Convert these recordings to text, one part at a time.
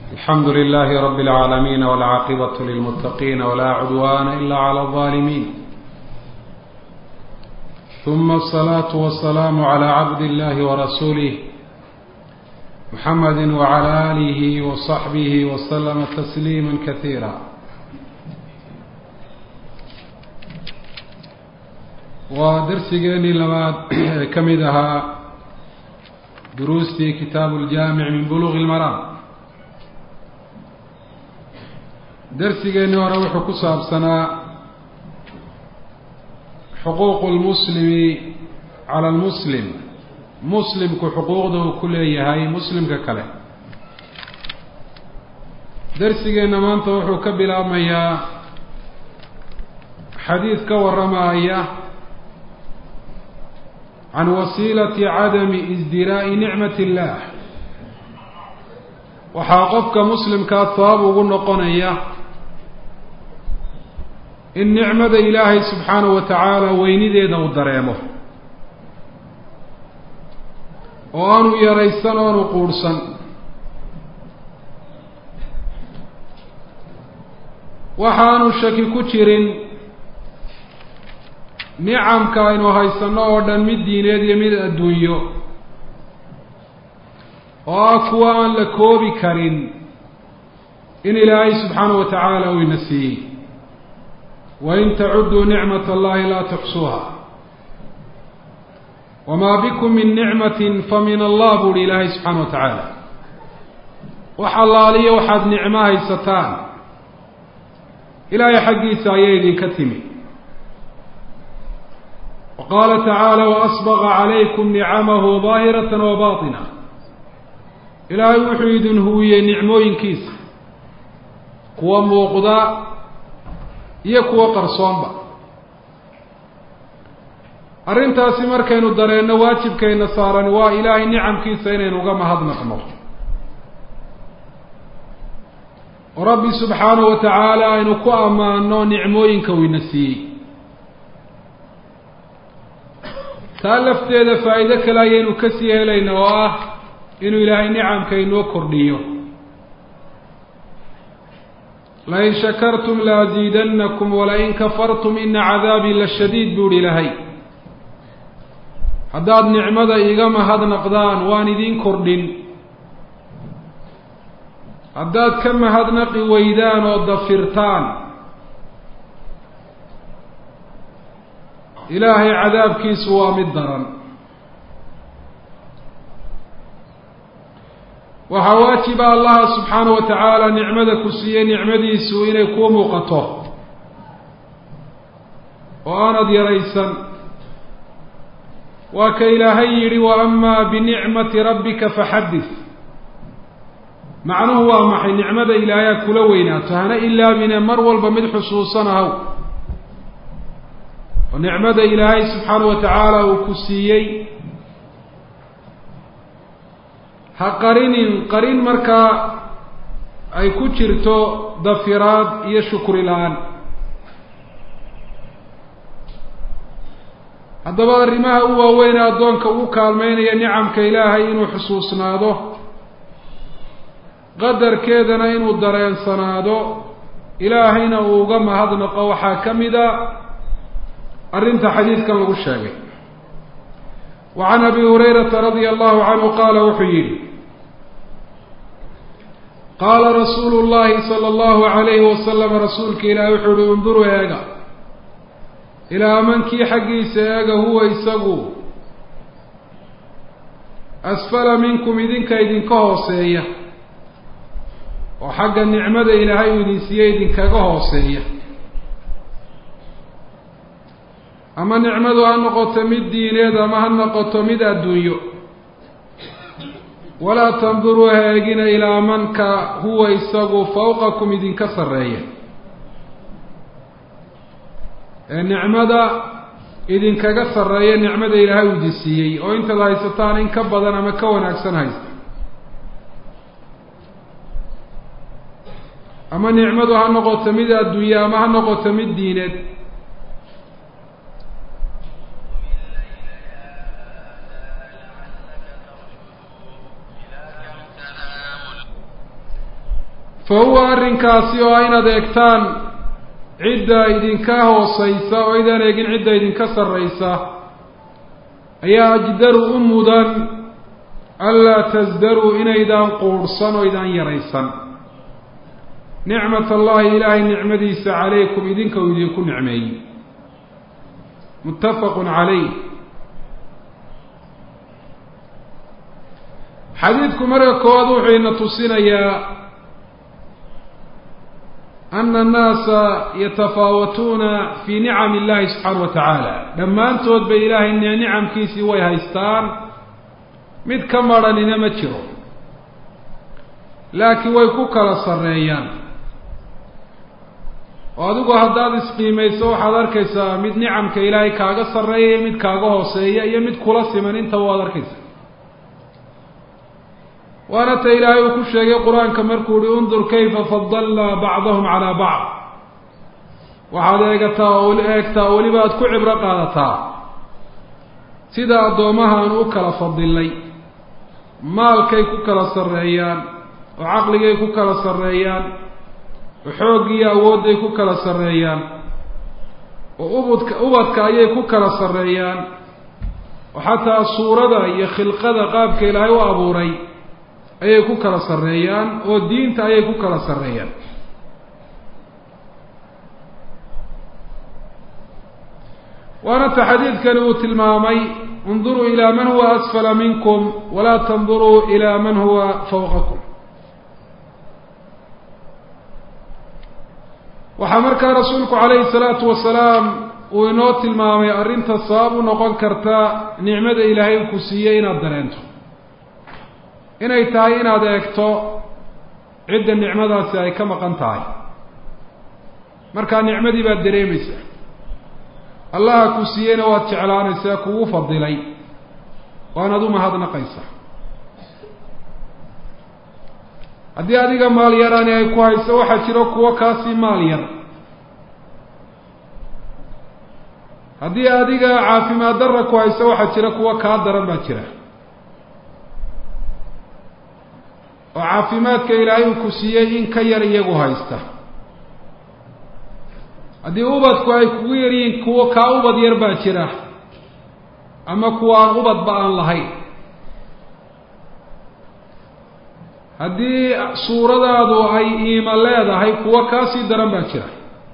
الحمد لله رب العالمين والعاقبة للمتقين ولا عدوان إلا على الظالمين ثم الصلاة والسلام على عبد الله ورسوله محمد وعلى آله وصحبه وسلم تسليما كثيرا ودرسigeenii labaad ka mid ahaa duruustii kitaabu الjaamiع min buluغ الmaraam darsigeennii hore wuxuu ku saabsanaa xuquuqu lmuslimi cala almuslim muslimku xuquuqda uu ku leeyahay muslimka kale darsigeenna maanta wuxuu ka bilaabmayaa xadiid ka warramaya can wasiilati cadami isdiraa'i nicmat illaah waxaa qofka muslimkaa sabab ugu noqonaya in nicmada ilaahay subxaanahu wa tacaala weynideeda uu dareemo oo aanu yaraysan oanu quudhsan waxaanu shaki ku jirin nicamka aynu haysanno oo dhan mid diineed iyo mid adduunyo oo ah kuwa aan la koobi karin in ilaahay subxaanahu wa tacaala uu ina siiyey wain tacuduu nicmat allahi laa tuxsuuha wamaa bikum min nicmatin fa min allah buuhi ilaahay subxaana wa tacaala wax allaaliyo waxaad nicmo haysataan ilaahay xaggiisa ayay idinka timi wa qaala tacaala waasbaqa calaykum nicamahu daahiratan wa baatina ilaahay wuxuu idin huwiyey nicmooyinkiisa kuwa muuqda iyo kuwo qarsoonba arrintaasi markaynu dareenno waajibkayna saaran waa ilaahay nicamkiisa inaynu uga mahadnaqno oo rabbi subxaanahu wa tacaala aynu ku ammaano nicmooyinka uu ina siiyey taa lafteeda faa'iido kale ayaynu ka sii helayna oo ah inuu ilaahay nicamka inoo kordhiyo lain shakartum laaziidannakum walain kafartum ina cadaabii la shadiid buuhi ilaahay haddaad nicmada iiga mahadnaqdaan waan idiin kordhin haddaad ka mahadnaqi weydaan oo dafirtaan ilaahay cadaabkiisu waa mid daran waxaa waajiba allaha subxaanahu wa tacaala nicmada ku siiyey nicmadiisu inay kuu muuqato oo aanad yaraysan waa ka ilaahay yidhi wa amaa binicmati rabbika faxaddis macnuhu waa maxay nicmada ilaahayaa kula weynaato hana ilaabine mar walba mid xusuusan ahaw oo nicmada ilaahay subxaanahu wa tacaala uu ku siiyey ha qarinin qarin markaa ay ku jirto dafiraad iyo shukri la-aan haddaba arrimaha u waaweyne addoonka ugu kaalmeynaya nicamka ilaahay inuu xusuusnaado qadarkeedana inuu dareensanaado ilaahayna uu uga mahadnaqo waxaa ka mida arrinta xadiidkan lagu sheegay wa can abi hurayrata radia allahu canhu qaala wuxuu yidhi qaala rasuulu llahi sala allahu alayhi wasalam rasuulka ilaahi wuxuu uhi unduruu eega ilaa mankii xaggiisa eega huwa isagu asfala minkum idinka idinka hooseeya oo xagga nicmada ilaahay uu idin siiyey idinkaga hooseeya ama nicmadu ha noqoto mid diineed ama ha noqoto mid adduunyo walaa tanduruu ha eegina ilaa manka huwa isagu fawqakum idinka sarreeya ee nicmada idinkaga sarreeya nicmada ilaahay uu idin siiyey oo intaad haysataan in ka badan ama ka wanaagsan haysta ama nicmadu ha noqoto mid adduunye ama ha noqoto mid diineed fa huwa arrinkaasi oo ah inaad eegtaan cidda idinka hoosaysa oo aydaan eegin cidda idinka sarraysa ayaa ajdaru u mudan anlaa tasdaruu inaydaan quudhsan oo idaan yaraysan nicmat allahi ilaahay nicmadiisa calaykum idinka uu idinku nicmeeyey muttafaqun calayh xadiidku marka koowaad wuxuu ina tusinayaa ana annaasa yatafaawatuuna fii nicami illahi subxaana wa tacaala dhammaantood bay ilaahay nicamkiisii way haystaan mid ka madhanina ma jiro laakiin way ku kala sarreeyaan oo adigu haddaad isqiimayso waxaad arkaysaa mid nicamka ilaahay kaaga sarreeya iyo mid kaaga hooseeya iyo mid kula siman intaba waad arkaysaa waana ta ilaahay uu ku sheegay qur-aanka markuu uhi undur kayfa fadalnaa bacdahum calaa bacd waxaad eegataa oo eegtaa oo weliba aad ku cibro qaadataa sida addoomahaan u kala fadilay maalkay ku kala sarreeyaan oo caqligay ku kala sarreeyaan oo xooggiiyo awoodday ku kala sarreeyaan oo ubudka ubadka ayay ku kala sarreeyaan oo xataa suurada iyo khilqada qaabka ilaahay u abuuray ayay ku kala sarreeyaan oo diinta ayay ku kala sarreeyaan waana ta xadiidkani uu tilmaamay induruu ilaa man huwa asfala minkum walaa tanduruu ilaa man huwa fawqakum waxaa markaa rasuulku calayhi salaatu wasalaam uu inoo tilmaamay arrinta sabab u noqon karta nicmada ilaahay ku siiyey inaad dareento inay tahay inaad eegto cidda nicmadaasi ay ka maqan tahay markaa nicmadii baad dareemaysaa allaha ku siiyeyna waad jeclaanaysaa kugu fadilay waanaad u mahadnaqaysaa haddii adiga maal yarani ay ku hayso waxaa jiro kuwo kaasii maal yar haddii adiga caafimaad darra ku hayso waxaa jira kuwo kaa daran baa jira oo caafimaadka ilaahay uu ku siiyey in ka yar iyagu haysta haddii ubadku ay kugu yaryihiin kuwo kaa ubad yar baa jira ama kuwa aan ubadba aan lahayn haddii suuradaadu ay iima leedahay kuwo kaasii daran baa jira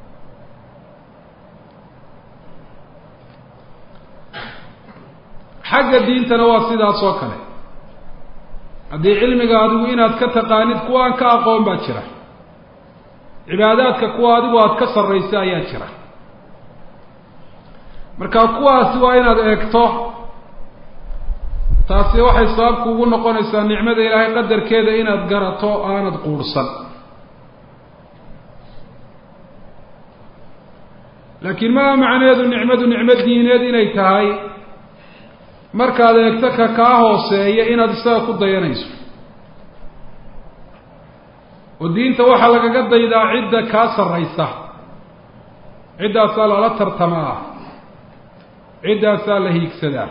xagga diintana waa sidaas oo kale haddii cilmiga adigu inaad ka taqaanid kuwa aan ka aqoon baa jira cibaadaadka kuwa adigu aada ka sarraysa ayaa jira marka kuwaasi waa inaad eegto taasi waxay sabab kuugu noqonaysaa nicmada ilaahay qadarkeeda inaad garato aanad quurhsan laakiin maa macneedu nicmadu nicmo diineed inay tahay markaad eegto ka kaa hooseeya inaad isaga ku dayanayso oo diinta waxaa lagaga daydaa cidda kaa sarraysa ciddaasaa lala tartamaa ciddaasaa la hiigsadaa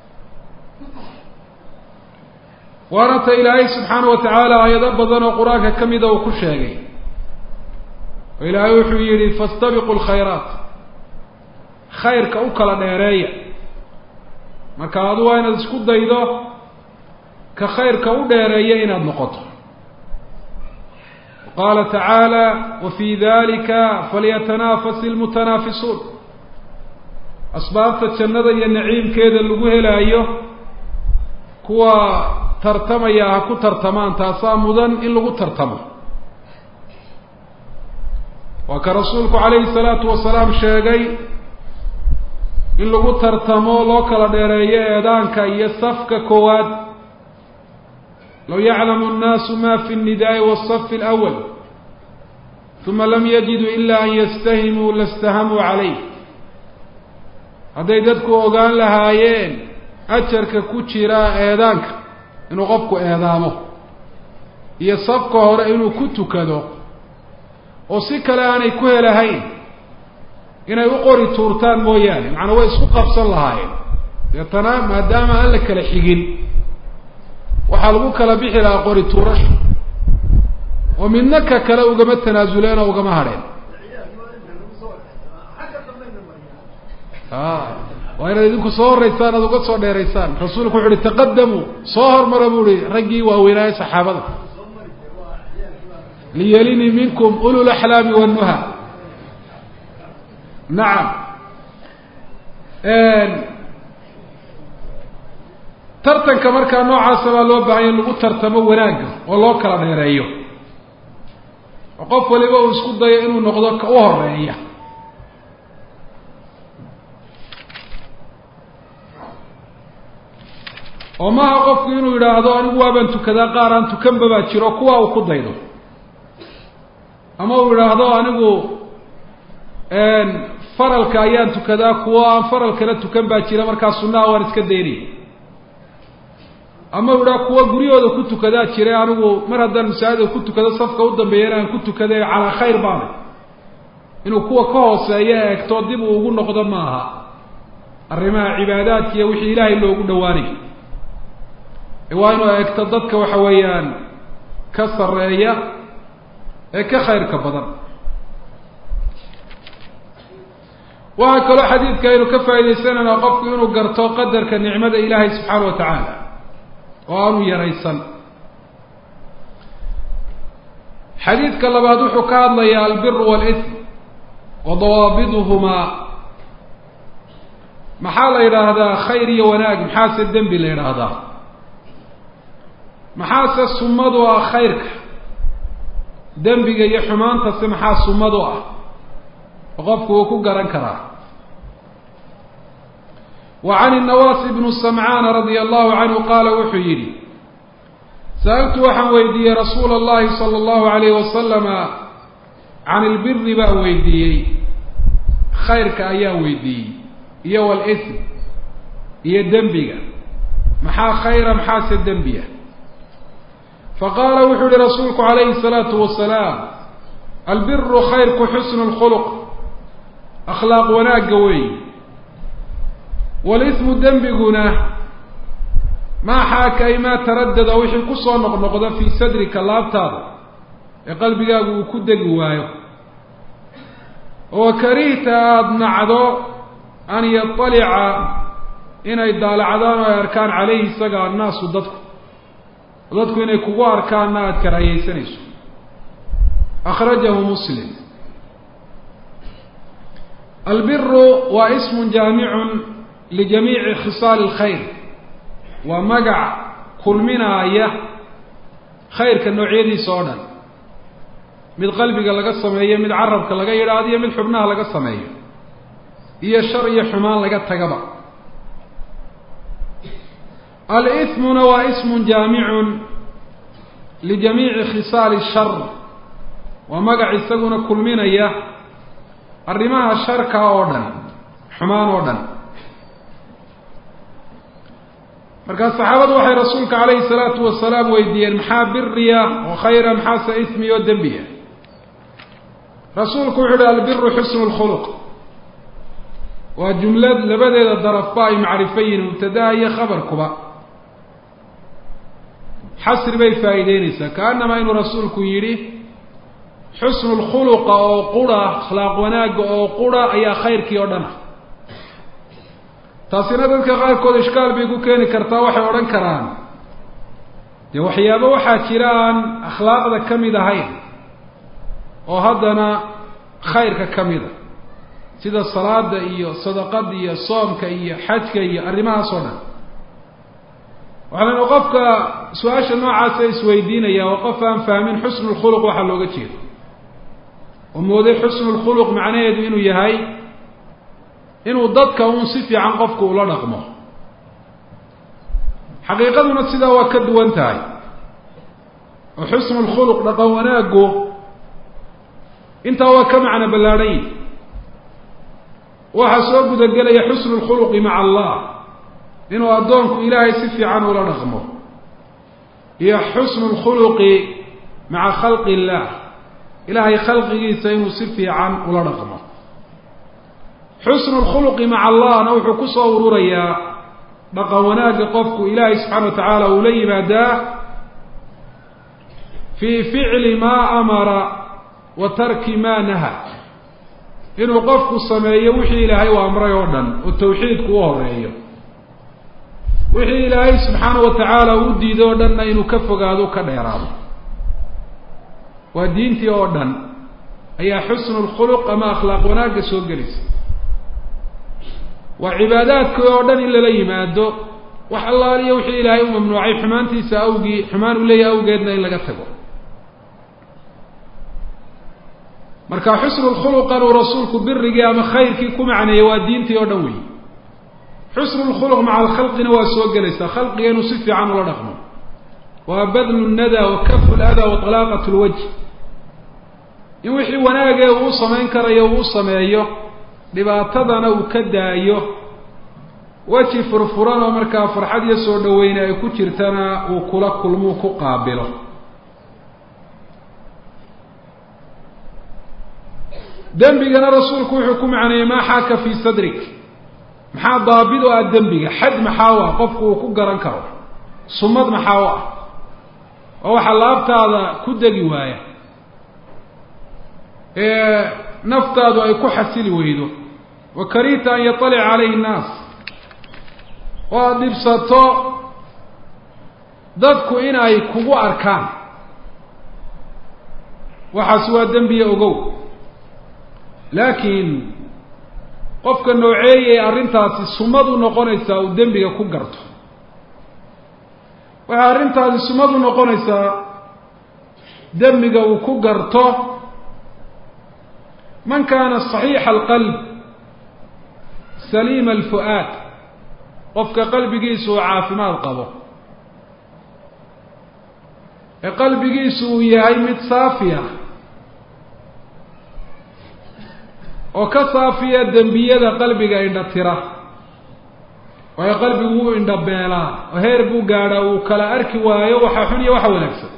waana ta ilaahay subxaana wa tacaala aayado badan oo qur-aanka ka mida uu ku sheegay oo ilaahay wuxuu yidhi fastabiqu lkhayraat khayrka u kala dheereeya marka adu waa inaad isku daydo ka khayrka u dheereeya inaad noqoto qaala tacaala wa fii dalika falyatanafasi ilmutanaafisuun asbaabta jannada iyo naciimkeeda lagu helaayo kuwa tartamaya ha ku tartamaan taasaa mudan in lagu tartamo waa ka rasuulku calayhi salaatu wasalaam sheegay in lagu tartamo loo kala dheereeyo eedaanka iyo safka koowaad low yaclamu annaasu ma fi nnidaai wasafi alawal uma lam yajiduu ila an yastahimuu lastahamuu calayh hadday dadku ogaan lahaayeen ajarka ku jira eedaanka inuu qofku eedaamo iyo safka hore inuu ku tukado oo si kale aanay ku helahayn inay u qori tuurtaan mooyaane macnaa way isku qabsan lahaayeen deetana maadaama aan la kala xigin waxaa lagu kala bixi lahaa qori tuurasha oo midna ka kale ugama tanaasuleen oo ugama hadheen waa inaad idinku soo horeysaan aad uga soo dheeraysaan rasuulku wuxu uhi taqadamuu soo hormara bu uhi raggii waaweynaaye saxaabada liyelinii minkum ulu laxlaami wannuha nacam tartanka markaa noocaasa baa loo baahanya in lagu tartamo wanaagga oo loo kala dheereeyo oo qof waliba uu isku dayo inuu noqdo ka u horeeya oo maaha qofku inuu yidhaahdo anigu waabaan tukadaa qaar aan tukanba baa jiro kuwa uu ku daydo ama uu yidhaahdo anigu faralka ayaan tukadaa kuwo aan faralkana tukan baa jira markaa sunnaha waan iska daynaya ama u yidhaha kuwo guryahooda ku tukadaa jira anigu mar haddaan masaajida ku tukado safka u dambeeyana aan ku tukaday calaa khayr baana inuu kuwa ka hooseeya eegto dib uu ugu noqdo maaha arrimaha cibaadaadka iyo wixii ilaahay loogu dhawaanayo waa inuu eegto dadka waxa weeyaan ka sarreeya ee ka khayrka badan waxaa kaloo xadiidka aynu ka faa'idaysanaynaa qofku inuu garto qadarka nicmada ilaahay subxaana wa tacaala oo aanu yaraysan xadiidka labaad wuxuu ka hadlayaa albiru wاlitm wa dawaabiduhumaa maxaa la yidhaahdaa khayr iyo wanaag maxaase dembi la yidhaahdaa maxaase sumadu ah khayrka dembiga iyo xumaantase maxaa sumadu ah oo qofku uu ku garan karaa wa can الnawaas bnu samcaan radia allahu canhu qaala wuxuu yidhi sa'altu waxaan weydiiyey rasuula اllahi salى اllahu alayh wasalama can ilbiri baan weydiiyey khayrka ayaan weydiiyey iyo wاlsm iyo dembiga maxaa khayra maxaase dembiya faqaala wuxuu yihi rasuulku calayhi الsalaatu wasalaam albiru khayrku xusnu اlkhuluq akhlaaq wanaagga weey walismu dembiguna maa xaaka ay maa taradada wixii kusoo noqnoqda fii sadrika laabtaada ee qalbigaagu uu ku degi waayo oo karihta aada nacdo an yaطalica inay daalacdaan oo ay arkaan caleyhi isaga annaasu dadku dadku inay kugu arkaanna aada karaahiyeysanayso akhrajahu muslim albiru waa ismun jaamicun lijamiici khisaali اlkhayr waa magac kulminaaya khayrka noocyadiisa oo dhan mid qalbiga laga sameeyo mid carabka laga yidhaahdo iyo mid xubnaha laga sameeyo iyo shar iyo xumaan laga tagaba alismuna waa ismun jaamicun lijamiici khisaali shar waa magac isaguna kulminaya arrimaha sharka oo dhan xumaan oo dhan markaa saxaabadu waxay rasuulka calayhi salaatu wasalaam weydiiyeen maxaa biriya oo khayra maxaase ismi oo dembiya rasuulku wuxu uhi albiru xusnu lkhuluq waa jumlad labadeeda darafba ay macrifo yihin mubtadaha iyo khabarkuba xasri bay faa'iideynaysaa kaanamaa inuu rasuulku yidhi xusnu lkhuluqa oo qura akhlaaq wanaagga oo qura ayaa khayrkii oo dhan ah taasina dadka qaarkood ishkaal bay ku keeni kartaa waxay odhan karaan dee waxyaabo waxaa jira aan akhlaaqda ka mid ahayn oo haddana khayrka ka mid a sida salaada iyo sadaqada iyo soomka iyo xajka iyo arrimahaas oo dhan waxaanu qofka su-aasha noocaasa isweydiinaya oo qof aan fahmin xusnu lkhuluq waxaa looga jeedo oo mooday xusnu lkhuluq macnaheedu inuu yahay inuu dadka uun si fiican qofku ula dhaqmo xaqiiqaduna sidaa waa ka duwan tahay oo xusnu lkhuluq dhaqan wanaaggu intaa waa ka macno ballaadhan yihi waxaa soo gudagelaya xusnu lkhuluqi maca allah inuu addoonku ilaahay si fiican ula dhaqmo iyo xusnu lkhuluqi maca khalqi illaah ilaahay khalqigiisa inuu si fiican ula dhaqmo xusnu lkhuluqi maca allahna wuxuu ku soo ururayaa dhaqan wanaagga qofku ilaahay subxaana wa tacaala uu la yimaadaa fii ficli maa amara wa tarki maa naha inuu qofku sameeyo wixii ilaahay u amray oo dhan oo tawxiidku u horeeyo wixii ilaahay subxaana wa tacaala u diiday oo dhanna inuu ka fogaado ka dheeraado waa diintii oo dhan ayaa xusnu lkhuluq ama akhlaaq wanaagga soo gelaysa waa cibaadaadkii oo dhan in lala yimaado wax allaaliyo wixii ilaahay u mamnuucay xumaantiisa awgii xumaan u leeyahay awgeedna in laga tago marka xusnu lkhuluqan uu rasuulku birigii ama khayrkii ku macneeyey waa diintii oo dhan weyi xusnu lkhuluq maca alkhalqina waa soo gelaysaa khalqiga inuu si fiican ula dhaqmo waa badlu nada wa kafu lada wa talaaqat lwajh in wixii wanaagee uu samayn karayo uu sameeyo dhibaatadana uu ka daayo weji furfuran oo markaa farxad iyo soo dhaweyne ay ku jirtana uu kula kulmuu ku qaabilo dembigana rasuulku wuxuu ku macneeyey maa xaaka fii sadrik maxaa daabid u ah dembiga xad maxaa u ah qofku uu ku garan karo sumad maxaa u ah oo waxaa laabtaada ku degi waaya ee naftaadu ay ku xasili weydo wa karihta an yaطalica calayhi nnaas oo aada dhibsato dadku in ay kugu arkaan waxaasi waa dembiya ogow laakiin qofka nooceeyay arrintaasi sumad u noqonaysaa uu dembiga ku garto waxay arrintaasi sumad u noqonaysaa dembiga uu ku garto man kaana saxiixa alqalb saliima alfu'aad qofka qalbigiisu uu caafimaad qabo ee qalbigiisu uu yahay mid saafiya oo ka saafiya dembiyada qalbiga indhatira waayo qalbigu wuu indhabeelaa oo heer buu gaadhaa uu kala arki waayo waxa xun iyo waxa wanaagsan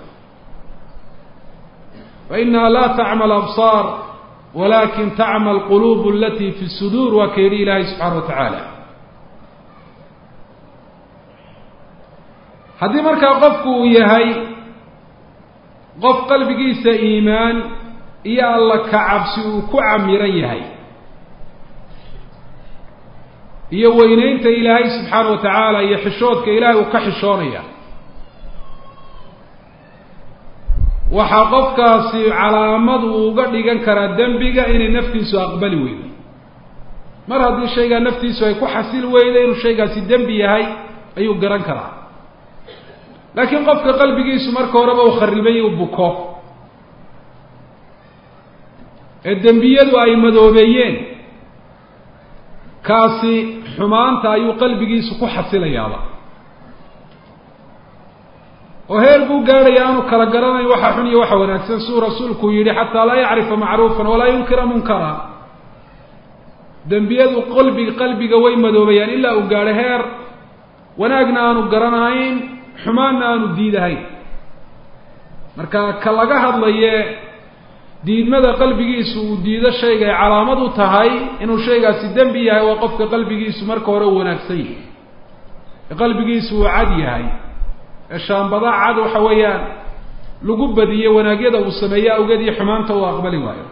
fa inaha laa tacma alabsaar walakin tacma alquluub alati fi suduur waa ka yidhi ilaahay subxaana wa tacaala haddii markaa qofku uu yahay qof qalbigiisa iimaan iyo alla ka cabsi uu ku camiran yahay iyo weyneynta ilaahay subxaana wa tacaala iyo xishoodka ilaahay uu ka xishoonaya waxaa qofkaasi calaamad uu uga dhigan karaa dembiga inay naftiisu aqbali weydo mar haddii shaygaa naftiisu ay ku xasil weydo inuu shaygaasi dembi yahay ayuu garan karaa laakiin qofka qalbigiisu marka horeba uu kharibay uu buko ee dembiyadu ay madoobeeyeen kaasi xumaanta ayuu qalbigiisu ku xasilayaaba oo heer buu gaadhaya aanu kala garanayn waxa xun iyo waxa wanaagsan siduu rasuulku yidhi xataa laa yacrifa macruufan walaa yunkira munkara dembiyadu qalbi qalbiga way madoobayaan ilaa uu gaadho heer wanaagna aanu garanayn xumaanna aanu diidahayn marka ka laga hadlaye diidmada qalbigiisu uu diido shayga ay calaamad u tahay inuu shaygaasi dembi yahay waa qofka qalbigiisu marka hore u wanaagsan yahay ee qalbigiisu uu cad yahay ee shaambada cad waxa weeyaan lagu badiye wanaagyada uu sameeye awgeed iyo xumaanta uu aqbali waayo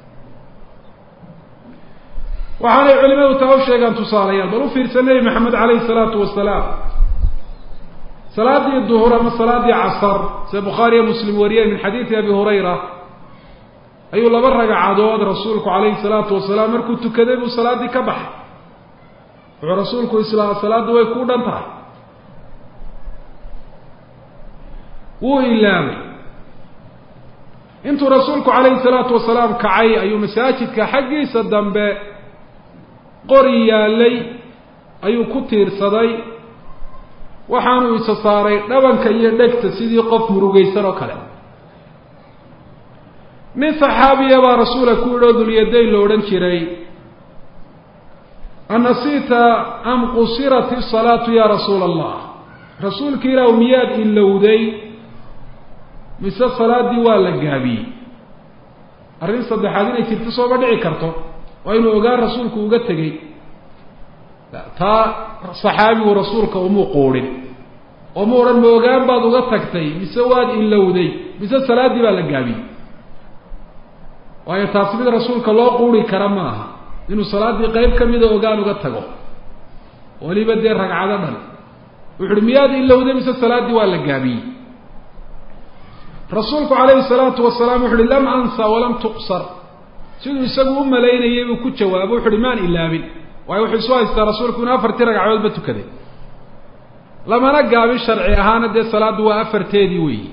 waxaanay culimadu taa u sheegaan tusaalayaal bal u fiirsa nebi maxamed calayhi salaatu wasalaam salaadii duhur ama salaadii casar sida bukhaariyo muslim wariyeen min xadiidi abi hurayra ayuu laba ragcadood rasuulku calayhi salaatu wasalaam markuu tukaday buu salaaddii ka baxay wuxuu rasuulku islaa salaaddu way kuu dhan tahay wuu ilaamay intuu rasuulku calayhi salaatu wasalaam kacay ayuu masaajidka xaggiisa dambe qori yaallay ayuu ku tiirsaday waxaanuu isa saaray dhabanka iyo dhegta sidii qof murugaysan oo kale nin saxaabiya baa rasuula ku yidhi oo dulyadayn lo odhan jiray anasiita am qusirat isalaatu ya rasuula allah rasuulka ilaahu miyaad ilowday mise salaaddii waa la gaabiyey arrin saddexaad inay jirto sooma dhici karto waa inuu ogaan rasuulku uga tegey taa saxaabigu rasuulka umuu quudhin oo ma odhan moogaan baad uga tagtay mise waad ilowday mise salaaddii baa la gaabiyey waayo taasi mid rasuulka loo quuri kara ma aha inuu salaaddii qeyb ka mida ogaan uga tago weliba dee ragcado dhan wuxu uhi miyaad ilowday mise salaaddii waa la gaabiyey rasuulku calayhi salaatu wasalaam wuxu uhi lam ansa walam tuqsar siduu isagu u malaynayay buu ku jawaabo wuxu uhi maan ilaabin waayo wuxuu isu haystaa rasuulku inuu afartii ragcadoodba tukaday lamana gaabin sharci ahaana dee salaaddu waa afarteedii weeyi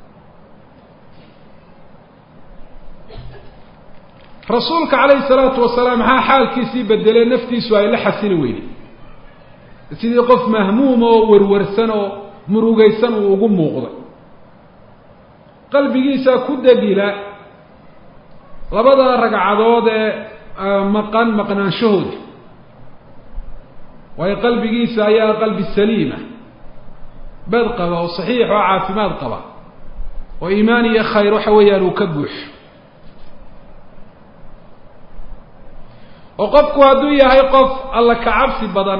rasuulka calayhi salaatu wasalaam maxaa xaalkiisii bedelee naftiisu ay la xasili weyday sidii qof mahmuum oo werwarsan oo murugaysan uu ugu muuqday qalbigiisaa ku degila labada ragcadood ee maqan maqnaanshahooda waayo qalbigiisa ayaa qalbi saliima bad qaba oo saxiix oo caafimaad qaba oo iimaan iyo khayr waxa weeyaan uu ka buuxo oo qofku hadduu yahay qof alla ka cabsi badan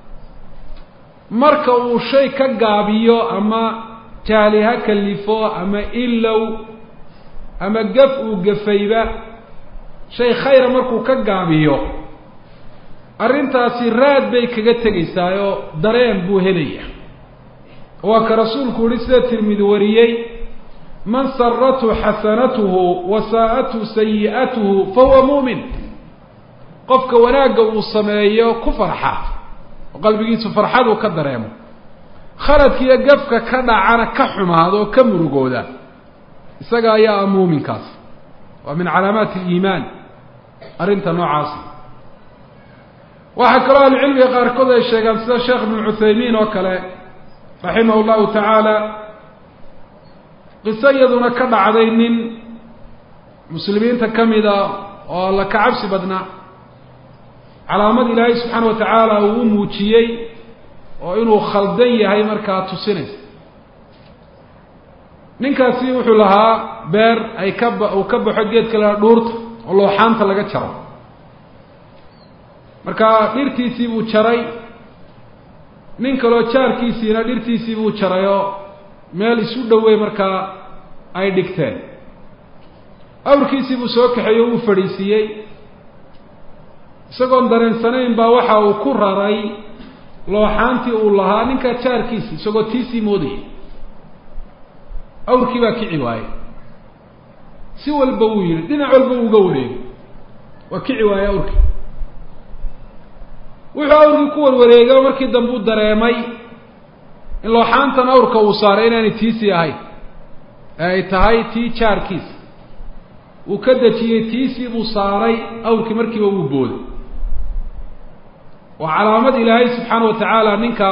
marka uu shay ka gaabiyo ama jahli ha kalifo ama ilow ama gaf uu gafayba shay khayra markuu ka gaabiyo arrintaasi raad bay kaga tegaysaayoo dareen buu helaya waa ka rasuulku yihi sida tirmidi wariyey man sarathu xasanatuhu wa saa'athu sayi'atuhu fahuwa muumin qofka wanaagga uu sameeyo ku farxa oo qalbigiisu farxaduu ka dareemo khaladkiiyo gafka ka dhacana ka xumaado oo ka murugooda isaga ayaa ah muuminkaas waa min calaamaati aliimaan arrinta noocaasi waxaa kaloo ahlucilmiga qaarkood ay sheegaan sida sheekh ibnu cuthaymiin oo kale raximah llahu tacaala qiso iyaduna ka dhacday nin muslimiinta ka mida oo alla ka cabsi badnaa calaamad ilaahay subxaana wa tacaala uu u muujiyey oo inuu khaldan yahay markaa tusinaysa ninkaasi wuxuu lahaa beer ay ka ba uu ka baxo geedka la dhuurta oo looxaanta laga jaro marka dhirtiisii buu jaray nin kaloo jaarkiisiina dhirtiisii buu jarayoo meel isu dhowey markaa ay dhigteen awrkiisii buu soo kaxeeyey o uu fadhiisiiyey isagoon dareensanayn baa waxa uu ku raray looxaantii uu lahaa ninkaa jaarkiisii isagoo tiisii moodayay awrkii baa kici waayey si walba wuu yidhi dhinac walba uu uga wareegay waa kici waaye awrkii wuxuu awrkii ku warwareegay oo markii dambe u dareemay in looxaantan awrka uu saaray inaanay tiisii ahayn ee ay tahay tii jaarkiisa uu ka dejiyey tiisii buu saaray awrkii markiiba wuu booday waa calaamad ilaahay subxaana wa tacaala ninka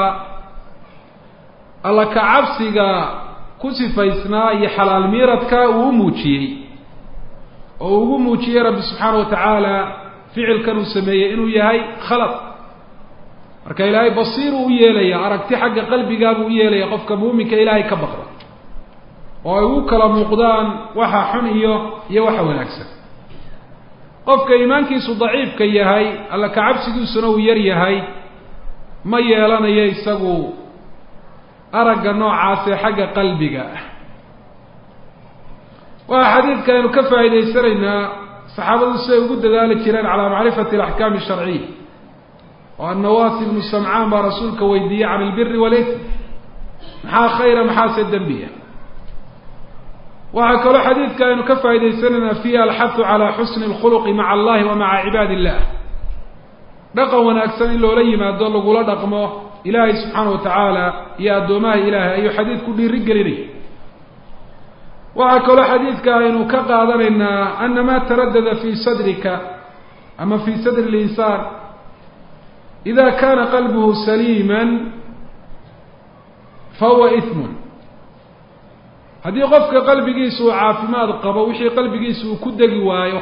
alla ka cabsiga ku sifaysnaa iyo xalaal miiradka uu u muujiyey oo uu ugu muujiyey rabbi subxaana wa tacaala ficilkan uu sameeyey inuu yahay khalad marka ilaahay basiiruu u yeelaya aragti xagga qalbigaabuu u yeelaya qofka muuminka ilaahay ka baqda oo ay ugu kala muuqdaan waxa xun iyo iyo waxa wanaagsan qofka iimaankiisu daciifka yahay alla ka cabsigiisuna uu yar yahay ma yeelanayo isagu aragga noocaasee xagga qalbiga ah waxa xadiidka aynu ka faa'idaysanaynaa saxaabadu siday ugu dadaali jireen calaa macrifati alaxkaami asharciya oo annawaasi ibnu samcaan baa rasuulka weydiiyey can ilbiri walism maxaa khayra maxaase dembiya waxaa kaloo xadiidka aynu ka faa'idaysanaynaa fiiha alxahu calaa xusni alkhuluqi maca allahi wa maca cibaadi illah dhaqan wanaagsan in loola yimaado lagula dhaqmo ilaahay subxaana wa tacaala iyo addoomaha ilaahay ayuu xadiidku dhiiri gelinaya waxaa kaloo xadiidka aynu ka qaadanaynaa ana ma taradada fii sadrika ama fii sadri linsaan ida kana qalbuhu saliima fahuwa ismun haddii qofka qalbigiisa uu caafimaad qabo wixii qalbigiisa uu ku degi waayo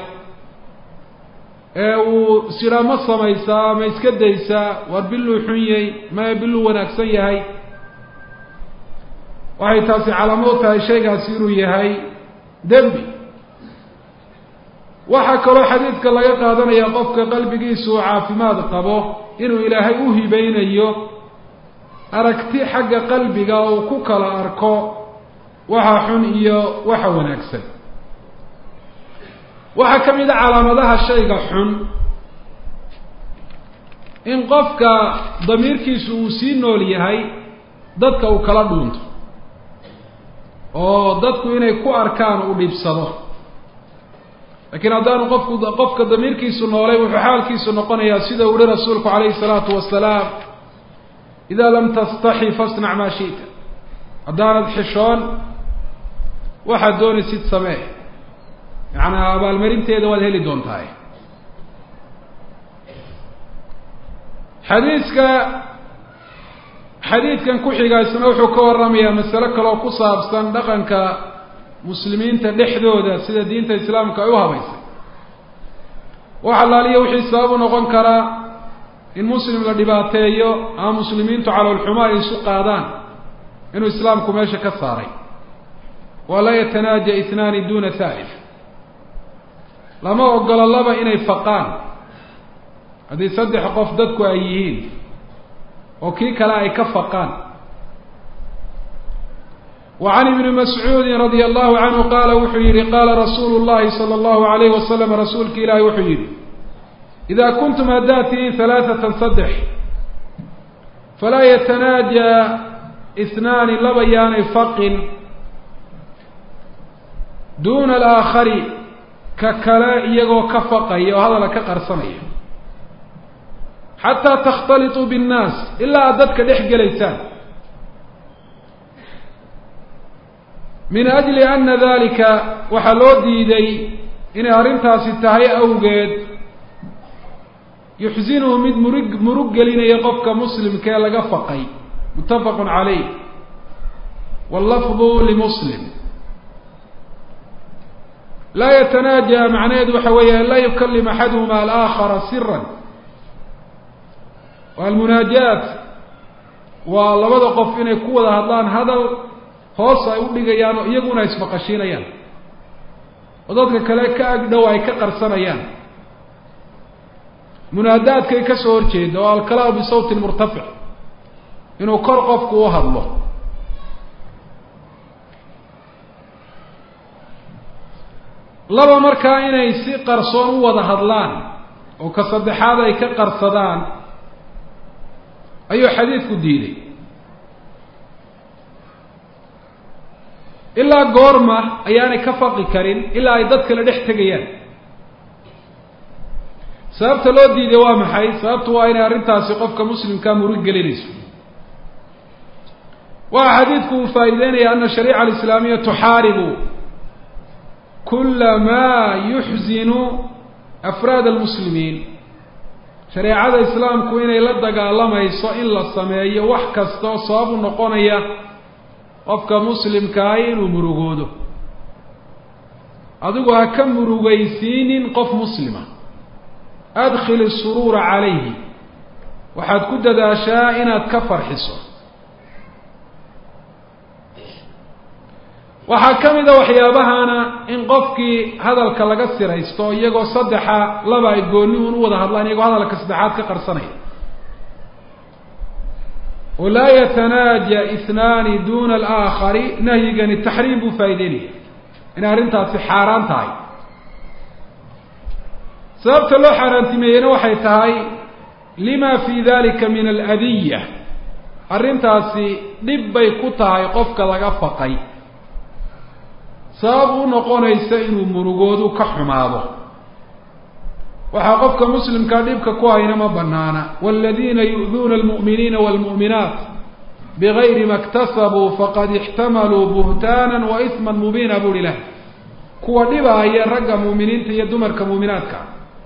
ee uu sidhaa ma samaysaa ma iska daysaa war biluu xun yay maya biluu wanaagsan yahay waxay taasi calaamad u tahay shaygaasi inuu yahay dembi waxaa kaloo xadiidka laga qaadanaya qofka qalbigiisa uu caafimaad qabo inuu ilaahay u hibeynayo aragti xagga qalbiga uu ku kala arko waxa xun iyo waxa wanaagsan waxaa ka mid a calaamadaha shayga xun in qofka damiirkiisu uu sii nool yahay dadka uu kala dhuunto oo dadku inay ku arkaan uu dhibsado laakiin haddaanu qofku qofka damiirkiisu noolay wuxuu xaalkiisu noqonayaa sida uu uhi rasuulku calayhi salaatu wasalaam idaa lam tastaxi fasnac maa shi'ta haddaanad xishoon waxaad doonaysid samee macnaa abaalmarinteeda waad heli doontahay xadiiska xadiidkan ku xiga isna wuxuu ka warramayaa masale kaleoo ku saabsan dhaqanka muslimiinta dhexdooda sida diinta islaamka ay u habaysay wax allaaliya wixii sabab u noqon karaa in muslim la dhibaateeyo ama muslimiintu caloolxumo ay isu qaadaan inuu islaamku meesha ka saaray waa laa yatanaaja itnaani duna thalif lama ogolo laba inay faqaan haddii saddex qof dadku ay yihiin oo kii kale ay ka faqaan wa can ibni mascuudin radia allahu canhu qaala wuxuu yihi qaala rasuulu llahi sala allahu alayhi wasalam rasuulki ilaahi wuxuu yihi idaa kuntum haddaad tihiin halaathatan saddex falaa yatanaaja isnaani laba yaanay faqin duuna alaakhari ka kale iyagoo ka faqaya oo hadala ka qarsanaya xataa takhtalituu binnaas ilaa aad dadka dhex gelaysaan min ajli ana dalika waxaa loo diiday inay arrintaasi tahay awgeed yuxsinuhu mid murig murug gelinaya qofka muslimka ee laga faqay muttafaqun calayh wallafdu limuslim laa yatanaaja macnaheedu waxa weeye an laa yukalim axaduhuma alaakhara siran almunaajaat waa labada qof inay ku wada hadlaan hadal hoos ay u dhigayaan oo iyaguna ismaqashiinayaan oo dadka kale ka agdhow ay ka qarsanayaan munaadaadkay ka soo horjeeda oo alkalaamu bisawtin murtafic inuu kor qofku u hadlo laba markaa inay si qarsoon u wada hadlaan oo ka saddexaad ay ka qarsadaan ayuu xadiidku diiday ilaa goorma ayaanay ka faqi karin ilaa ay dad kale dhex tegayaan sababta loo diiday waa maxay sababtu waa inay arrintaasi qofka muslimkaa murug gelinayso waxa xadiidku uu faa'iideynaya ana shariica alislaamiya tuxaaribu kula maa yuxzinu afraad almuslimiin shareecada islaamku inay la dagaalamayso in la sameeyo wax kasta oo sabab u noqonaya qofka muslimkaahi inuu murugoodo adigu ha ka murugaysiinin qof muslima adkhil isuruura calayhi waxaad ku dadaashaa inaad ka farxiso waxaa ka mid a waxyaabahana in qofkii hadalka laga siraysto iyagoo saddexa laba ay gooni un u wada hadlaan iyagoo hadalka saddexaad ka qarsanaya oo laa yatanaaja ihnaani duna alaakhari nahyigani taxriim buu faa'ideynaya inay arrintaasi xaaraan tahay sababta loo xaaraantimeeyena waxay tahay lima fi dalika min aladiya arrintaasi dhib bay ku tahay qofka laga faqay sabab u noqonaysa inuu murugoodu ka xumaado waxaa qofka muslimkaa dhibka ku hayna ma banaana waladiina yu'duuna almu'miniina waalmu'minaat bigayri ma iktasabuu faqad ixtamaluu buhtaanan wa isman mubiina buuhi lah kuwa dhibaaya ragga mu'miniinta iyo dumarka muuminaadka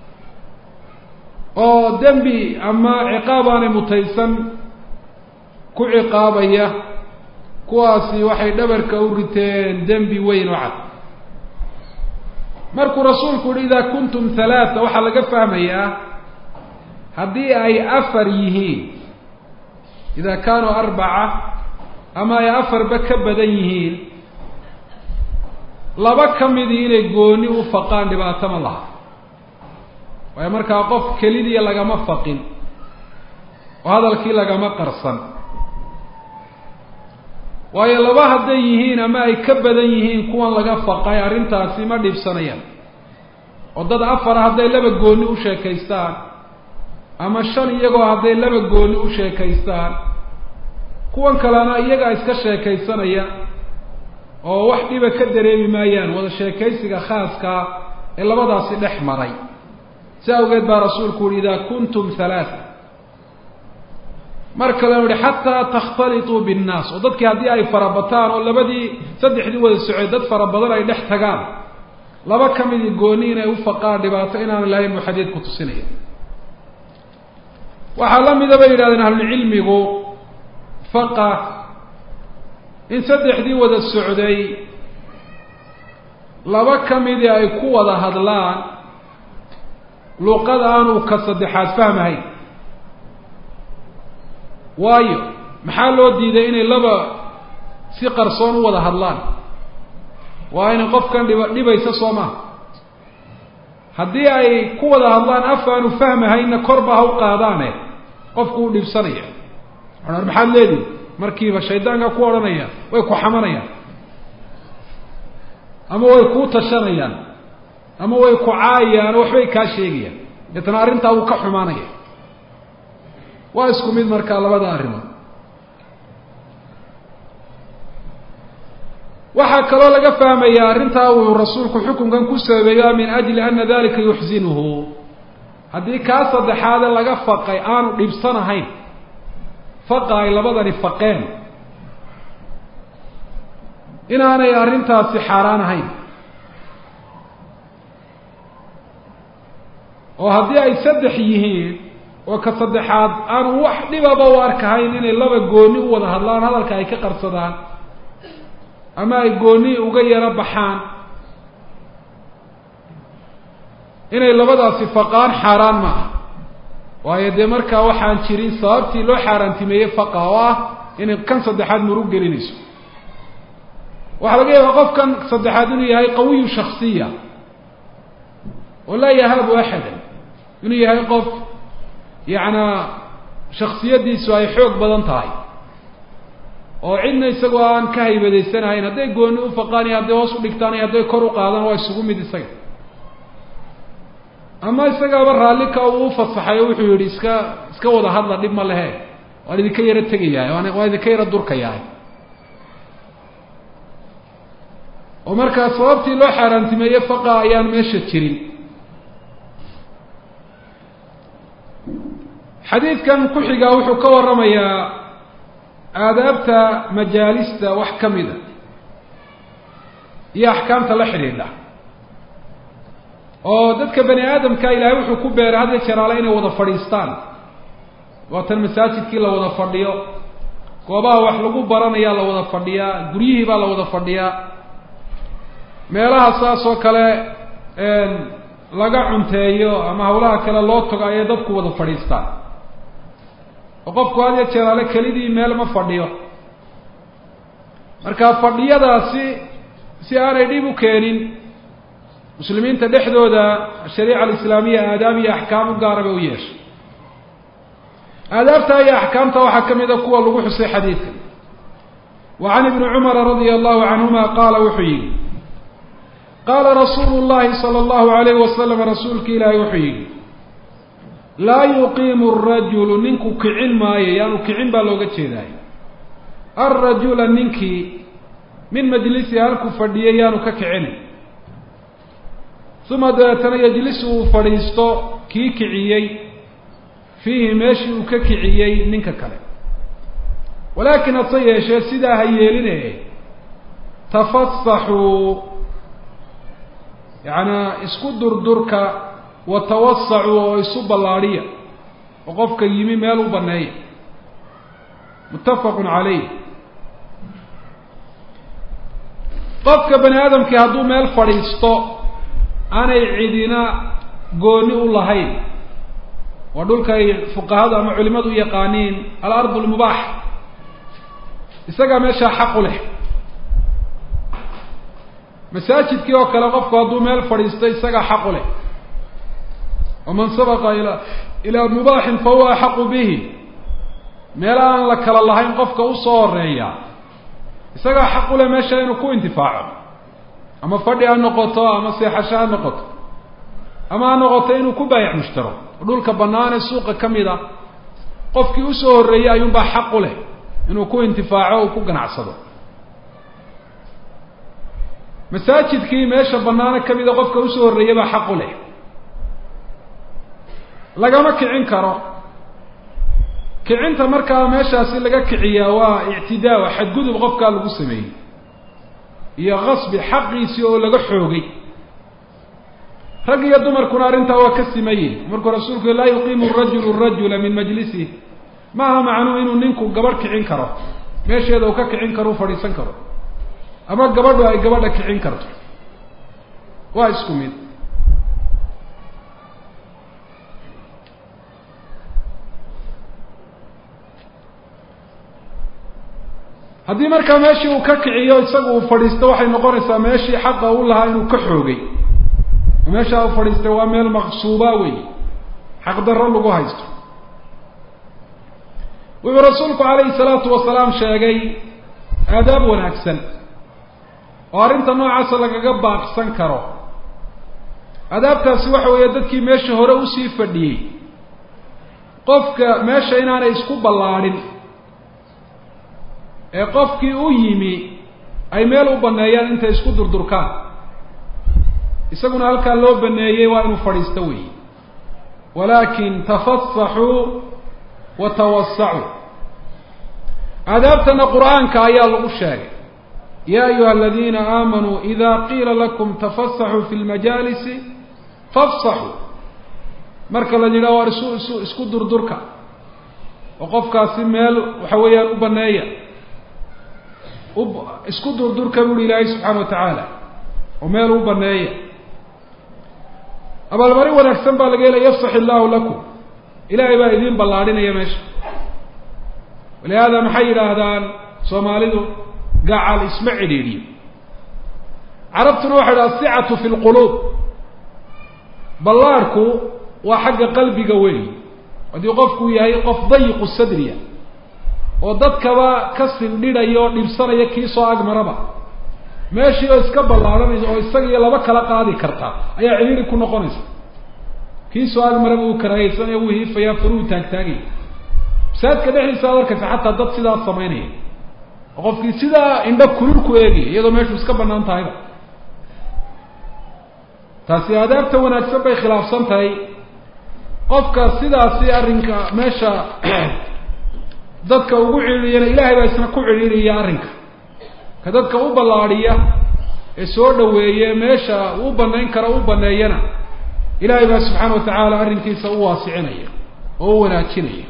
oo dembi ama ciqaab aanay mutaysan ku ciqaabaya kuwaasi waxay dhabarka u riteen dembi weyn oo cad markuu rasuulku yihi idaa kuntum halaata waxaa laga fahmayaa haddii ay afar yihiin idaa kaanuu arbaca ama ay afarba ka badan yihiin laba ka midii inay gooni u faqaan dhibaato ma laha waayo markaa qof kelidii lagama faqin oo hadalkii lagama qarsan waayo laba hadday yihiin ama ay ka badan yihiin kuwan laga faqay arrintaasi ma dhibsanayaan oo dad afara hadday laba gooni u sheekaystaan ama shan iyagoo hadday laba gooni u sheekaystaan kuwan kalena iyagaa iska sheekaysanaya oo wax dhiba ka dareemi maayaan wada sheekaysiga khaaskaa ee labadaasi dhex maray si awgeed baa rasuulku uhi idaa kuntum halaata mar kalenu uhi xataa takhtalituu binnaas oo dadkii haddii ay farabataan oo labadii saddexdii wada socey dad fara badan ay dhex tagaan laba ka midii gooni inay u faqaan dhibaato inaan lahayn buu xadiidku tusinaya waxaa la mida bay yidhahdeen ahlucilmigu faqa in saddexdii wada socday laba ka midii ay ku wada hadlaan luqad aanu ka saddexaad fahmahayn waayo maxaa loo diiday inay laba si qarsoon u wada hadlaan waa inay qofkan dhiba dhibaysa soo maha haddii ay ku wada hadlaan af aanu fahmahaynna korba ha u qaadaane qofku uu dhibsanaya ar maxaad leedihi markiiba shaydaanka ku odhanaya way ku xamanayaan ama way kuu tashanayaan ama way ku caayayaan oo waxbay kaa sheegayaan deetana arrintaa wuu ka xumaanaya waa isku mid markaa labada arrimood waxaa kaloo laga fahmayaa arrintaa uu rasuulku xukunkan ku sababeeyo min ajli ana dalika yuxsinuhu haddii kaa saddexaade laga faqay aanu dhibsanahayn faqa ay labadani faqeen inaanay arrintaasi xaaraan ahayn oo haddii ay saddex yihiin oo ka saddexaad aanu wax dhibaba u arkahayn inay laba gooni u wada hadlaan hadalka ay ka qarsadaan ama ay gooni uga yaro baxaan inay labadaasi faqaan xaaraan ma ah waayo dee markaa waxaan jirin sababtii loo xaaraantimeeyey faqa oo ah inay kan saddexaad murug gelinayso waxaa laga yaabaa qofkan saddexaad inuu yahay qawiyu shaksiya oo laa yahaabu axadan inuu yahay qof yacnaa shaksiyaddiisu ay xoog badan tahay oo cidna isagoo aan ka haybadaysanahayn hadday gooni u faqaan iyo hadday hoos u dhigtaan iyo hadday kor u qaadaan waa isugu mid isaga ama isagaaba raallika uu u fasaxay oo wuxuu yihi iska iska wada hadla dhib ma lehe waan idinka yaro tegayahay waan waan idinka yaro durkayahay oo markaa sababtii loo xaaraantimeeye faqa ayaan meesha jirin xadiidkan ku xigaa wuxuu ka warramayaa aadaabta majaalista wax ka mida iyo axkaamta la xidhiidha oo dadka bani aadamka ilaahay wuxuu ku beeray had ya jeraale inay wada fadhiistaan waatan masaajidkii la wada fadhiyo goobaha wax lagu baranayaa la wada fadhiyaa guryihii baa la wada fadhiyaa meelaha saas oo kale laga cunteeyo ama hawlaha kale loo tago ayay dadku wada fadhiistaan oo qofku had ya jeraale kelidii meel ma fadhiyo marka fadhiyadaasi si aanay dhib u keenin muslimiinta dhexdooda shariica alislaamiya aadaab iyo axkaam u gaara bay u yeeshay aadaabta iyo axkaamta waxaa ka mid a kuwa lagu xusay xadiidka wa can ibni cumara radia allahu canhuma qaala wuxuu yihi qaala rasuulu llahi sala allahu alayhi wasalam rasuulki ilaahay wuxuu yihi laa yuqiimu arajulu ninku kicin maayo yaanu kicin baa looga jeedaay alrajula ninkii min majlisi halkuu fadhiyay yaanu ka kicinay uma dabeetana yejlisu uu fadhiisto kii kiciyey fiihi meeshii uu ka kiciyey ninka kale walaakin hase yeeshee sidaa ha yeeline tafasaxuu yacnaa isku durdurka wa tawasacuu oo isu ballaadhiya oo qofka yimi meel u banneeya muttafaqun calayh qofka bani aadamkii hadduu meel fadhiisto aanay cidina gooni u lahayn waa dhulkay fuqahadu ama culimadu u yaqaaniin alardu lmubaax isagaa meeshaa xaq u leh masaajidkii oo kale qofku hadduu meel fadhiisto isagaa xaq u leh waman sabaqa ila ilaa mubaaxin fa huwa axaqu bihi meel aan la kala lahayn qofka usoo horeeya isagaa xaq u leh meesha inuu ku intifaaco ama fadhi ha noqoto ama seexasho ha noqoto ama ha noqoto inuu ku baayac mushtaro dhulka bannaan ee suuqa ka mid a qofkii usoo horreeyey ayuunbaa xaq u leh inuu ku intifaaco uu ku ganacsado masaajidkii meesha bannaano ka mida qofka usoo horreeyey baa xaq u leh lagama kicin karo kicinta markaa meeshaasi laga kiciyaa waa ictidaa waa xadgudub qofkaa lagu sameeyey iyo qasbi xaqiisii oo laga xoogay rag iyo dumarkuna arrintaa waa ka simayin markuu rasuulku laa yuqiimu rajulu rajula min majlisih ma aha macnuu inuu ninku gabadh kicin karo meesheeda uu ka kicin karo u fadhiisan karo ama gabadhu ay gabadha kicin karto waa isku mid haddii markaa meeshii uu ka kiciyo isagu uu fadhiisto waxay noqonaysaa meeshii xaqa u lahaa inuu ka xoogay meeshaa uu fadhiistay waa meel maqsuuba wey xaqdarro lagu haysto wuxuu rasuulku calayhi salaatu wasalaam sheegay aadaab wanaagsan oo arrinta noocaasa lagaga baaqsan karo aadaabtaasi waxa weeye dadkii meesha hore usii fadhiyey qofka meesha inaanay isku ballaadhin ee qofkii u yimi ay meel u baneeyaan intay isku durdurkaan isaguna halkaa loo baneeyey waa inuu fadhiisto weyi walaakin tafasaxuu wa tawasacuu aadaabtana qur-aanka ayaa lagu sheegay ya ayuha aladiina aamanuu ida qiila lakum tafasaxuu fi lmajaalisi fafsaxuu marka la yidhaha waar isu isu isku durdurka oo qofkaasi meel waxa weeyaan u baneeya u isku durdurka buuhi ilaahay subxaana wa tacaala oo meel u baneeya abaalmarin wanaagsan baa laga helaya yafsax illaahu lakum ilaahay baa idiin ballaadhinaya meesha walihaada maxay yidhaahdaan soomaalidu gacal isma cidhiidhiyo carabtuna waxay dhaha asicatu fi lquluub ballaadhku waa xagga qalbiga weyi haddii qofku yahay qof dayiqu sadriya oo dadkaba ka sindhidhaya oo dhibsanaya kii soo agmaraba meeshii oo iska ballaadhanaysa oo isaga iyo laba kala qaadi kartaa ayaa cidhiiri ku noqonaysa kii soo agmaraba uu karaahaysanaya wuu hiifayaa faruhu taagtaagaya masaajidka dhexdiisa ad arkaysa xataa dad sidaas samaynaya oo qofkii sidaa indho kulul ku eegaya iyadoo meeshu iska banaan tahayba taasi aadaabta wanaagsan bay khilaafsan tahay qofka sidaasi arrinka meesha dadka ugu cidhiiriyana ilaahay baa isna ku cidhiiriya arrinka ka dadka u ballaadhiya ee soo dhaweeye meesha u banayn kara u baneeyana ilaahay baa subxaana wa tacaala arrinkiisa u waasicinaya oo u wanaajinaya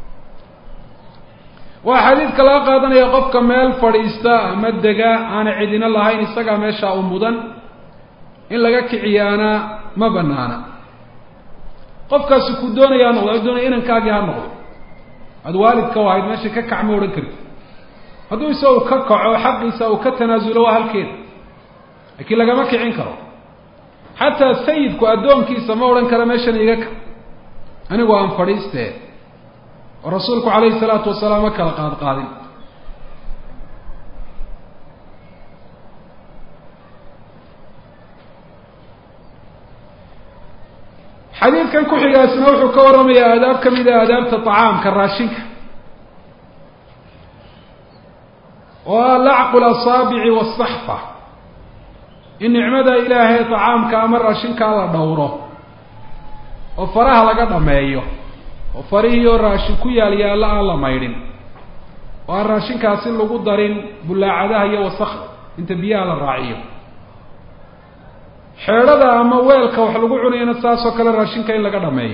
waa xadiidka laga qaadanaya qofka meel fadhiista ama dega aana cidina lahayn isagaa meesha u mudan in laga kiciyaana ma banaana qofkaasi ku doonaya ha noqdo doonaya inankaagii ha noqdo aada waalidka u ahayd meesha ka kac ma odhan karti hadduu isagu ka kaco xaqiisa uu ka tanaasulo waa halkeeda laakiin lagama kicin karo xataa sayidku addoonkiisa ma odhan karo meeshan iga ka anigu aan fadhiistee oo rasuulku calayhi salaatu wasalaam ma kala qaad qaadin xadiidkan ku-xigaasna wuxuu ka warramayaa aadaab ka mida aadaabta tacaamka raashinka oo ah lacqu lasaabici wasaxfa in nicmada ilaahay tacaamka ama raashinkaa la dhowro oo faraha laga dhameeyo oo farihii oo raashin ku yaal yaalla aan la maydhin oo aan raashinkaasi lagu darin bullaacadaha iyo wasakda inta biyaha la raaciyo xeedhada ama weelka wax lagu cunayana saasoo kale raashinka in laga dhameeyo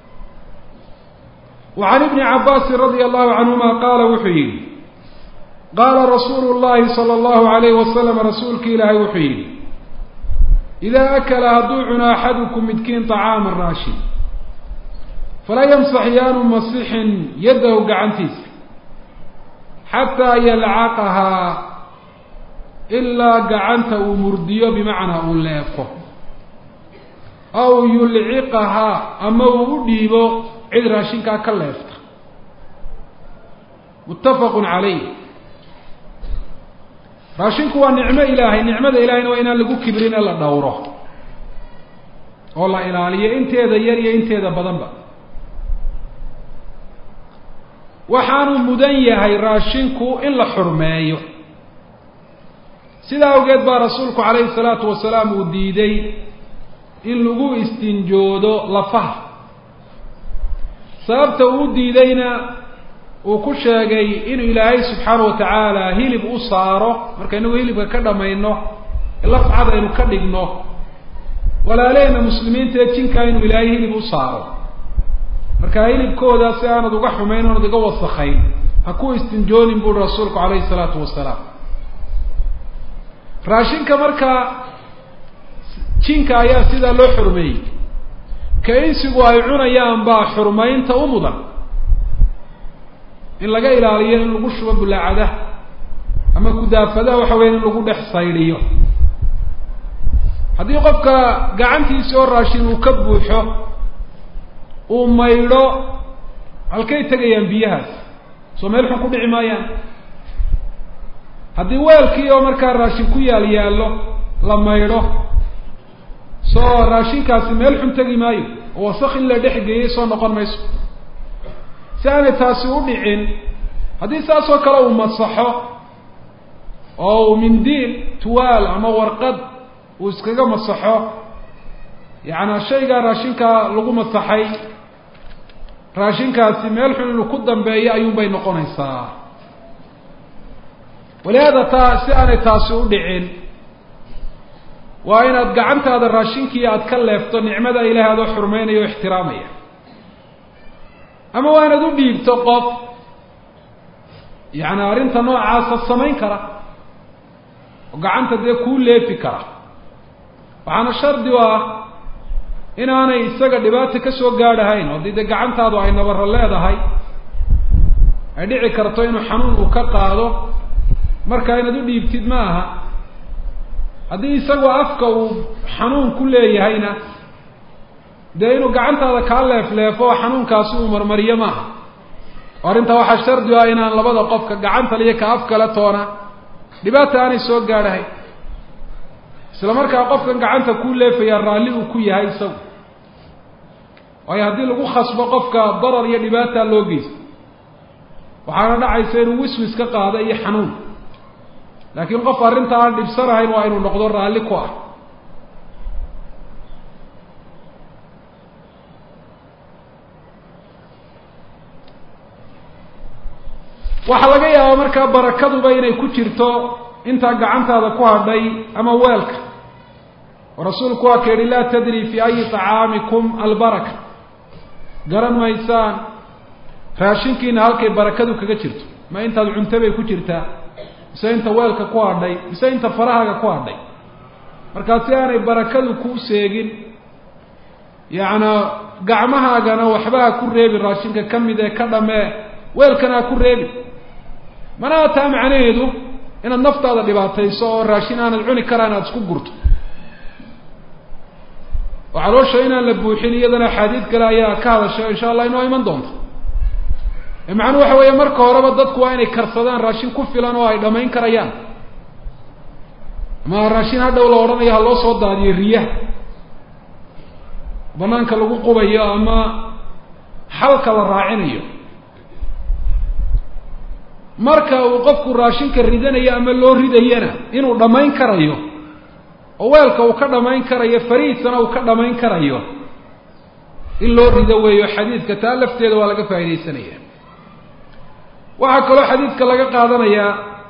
wa can ibni cabbaasin radia allahu canhuma qaala wuxuu yidhi qaala rasuulu llahi sala allahu alayhi wasalam rasuulki ilaahay wuxuu yidhi idaa akala hadduu cuno axadukum midkiin طacaama raashin falaa yamsax yaanu masixin yaddahu gacantiisa xataa yalcaqahaa ilaa gacanta uu murdiyo bimacnaa uu leefo aw yulciqahaa ama uu u dhiibo cid raashinkaa ka leefta muttafaqun calayh raashinku waa nicmo ilaahay nicmada ilaahayna waa inaan lagu kibrin ee la dhowro oo la ilaaliyo inteeda yar iyo inteeda badanba waxaanu mudan yahay raashinku in la xurmeeyo sidaa awgeed baa rasuulku calayhi salaatu wasalaam uu diiday in lagu istinjoodo lafaha sababta uu diidayna uu ku sheegay inuu ilaahay subxaana wa tacaala hilib u saaro marka inagu hilibka ka dhamayno lafcad aynu ka dhigno walaalehena muslimiinta ee jinkaa inuu ilaahay hilib u saaro marka hilibkooda si aanad uga xumayn oonad iga wasakayn ha ku istinjoonin buuri rasuulku calayhi salaatu wasalaam raashinka markaa jinka ayaa sidaa loo xurmeeyey ka insigu ay cunayaan baa xurmaynta u mudan in laga ilaaliyo in lagu shubo bulaacada ama kudaafadaha waxa weya in lagu dhex saydhiyo haddii qofka gacantiisi oo raashin uu ka buuxo uu maydho halkay tegayaan biyahaas soo meel xun ku dhici maayaan haddii weelkii oo markaa raashin ku yaal yaallo la maydho soo raashinkaasi meel xun tegi maayo oo wasak in la dhex geeyey soo noqon mayso si aanay taasi u dhicin haddii saas oo kale uu masaxo oo uu mindiil tuwaal ama warqad uu iskaga masaxo yacnaa shaygaa raashinkaa lagu masaxay raashinkaasi meel xun inuu ku dambeeyo ayuunbay noqonaysaa walihaada taa si aanay taasi u dhicin waa inaad gacantaada raashinkii aada ka leefto nicmada ilahay adoo xurmeynaya o ixtiraamaya ama waa inaad u dhiibto qof yacni arrinta noocaasa samayn kara oo gacanta dee kuu leefi kara waxaana shardi u ah inaanay isaga dhibaata ka soo gaadhahayn oo haddii dee gacantaadu ay nabaro leedahay ay dhici karto inuu xanuun uu ka qaado marka inaad u dhiibtid ma aha haddii isagoo afka uu xanuun ku leeyahayna dee inuu gacantaada kaa leefleefo oo xanuunkaasi uu marmariyo maaha oo arrintaa waxaa shardi u ah inaan labada qofka gacanta liyo ka af kale toona dhibaata aanay soo gaadhahayn isla markaa qofkan gacanta kuu leefayaa raalli uu ku yahay isagu waayo haddii lagu khasbo qofka darar iyo dhibaataa loo geysto waxaana dhacaysa inuu wiswis ka qaado iyo xanuun laakiin qof arrinta aan dhibsanahayn waa inuu noqdo raalli ku ah waxaa laga yaabaa markaa barakaduba inay ku jirto intaa gacantaada ku hadhay ama weelka oo rasuulku waa ka yihi laa tadri fi ayi طacaamikum albaraka garan maysaan raashinkiina halkay barakadu kaga jirto ma intaad cunto bay ku jirtaa mise inta weelka ku hadhay mise inta farahaaga ku hadhay markaa si aanay barakadu kuu seegin yacnaa gacmahaagana waxba ha ku reebin raashinka ka mid ee ka dhamee weelkana ha ku reebin manaha taa macnaheedu inaad naftaada dhibaatayso oo raashin aanad cuni karaan aada isku gurto oo caloosha inaan la buuxin iyadana axaadiid kale ayaa ka hadasha insha allah inoo iman doonto macnuu waxa weeye marka horeba dadku waa inay karsadaan raashin ku filan oo ay dhamayn karayaan ama raashin hadhow la odhanayo ha loo soo daadiyo riyaha banaanka lagu qubayo ama xalka la raacinayo marka uu qofku raashinka ridanayo ama loo ridayana inuu dhammayn karayo oo weelka uu ka dhamayn karayo farihiisana uu ka dhamayn karayo in loo rido weeyo xadiidka taa lafteeda waa laga faa'idaysanaya waxaa kaloo xadiidka laga qaadanayaa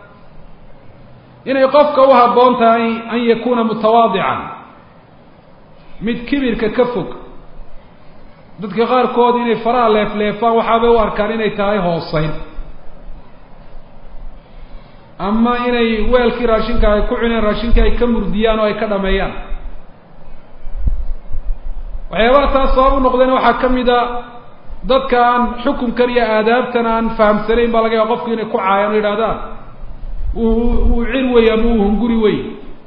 inay qofka u habboon tahay an yakuuna mutawaadican mid kibirka ka fog dadka qaarkood inay faraha leefleefaan waxaabay u arkaan inay tahay hooseyn ama inay weelkii raashinka ay ku cuneen raashinkii ay ka murdiyaan oo ay ka dhameeyaan waxyaabaha taas sabab u noqdayna waxaa ka mid a dadka aan xukunkan iyo aadaabtan aan fahamsanayn baa laga yaaba qofku inay ku caayaan o yidhahdaan wuu cir wey ama uu hunguri wey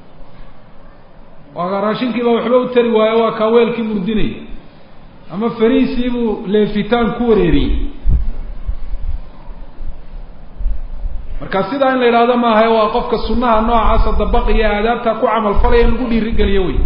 waa raashinkiiba waxba u tari waayo waa kaa weelkii murdinaya ama fariisiibuu leefitaan ku wareeriyey marka sidaa in la yidhahdo maaha waa qofka sunnaha noocaasa dabaqiya aadaabta ku camal falaya in lagu dhiirigeliyo wey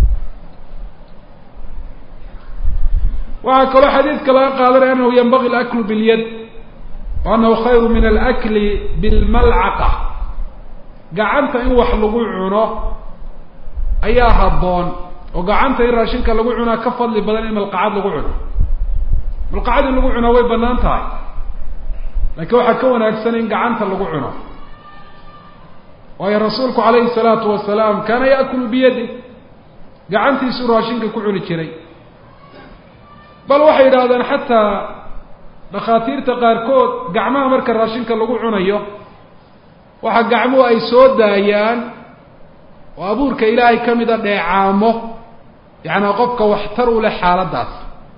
waxaa kaloo xadiidka laga qaadanaya anahu yanbagi alaklu bilyad wa anahu khayru min alakli bilmalcaqa gacanta in wax lagu cuno ayaa habboon oo gacanta in raashinka lagu cunaa ka fadli badan in malqacad lagu cuno malqacad in lagu cunaa way banaan tahay laakiin waxaa ka wanaagsan in gacanta lagu cuno waayo rasuulku calayhi salaatu wasalaam kaana yaakulu biyadi gacantiisuu raashinka ku cuni jiray bal waxay yidhaahdaan xataa dhakhaatiirta qaarkood gacmaha marka raashinka lagu cunayo waxa gacmuhu ay soo daayaan oo abuurka ilaahay ka mida dheecaamo yacnaa qofka waxtar u leh xaaladdaas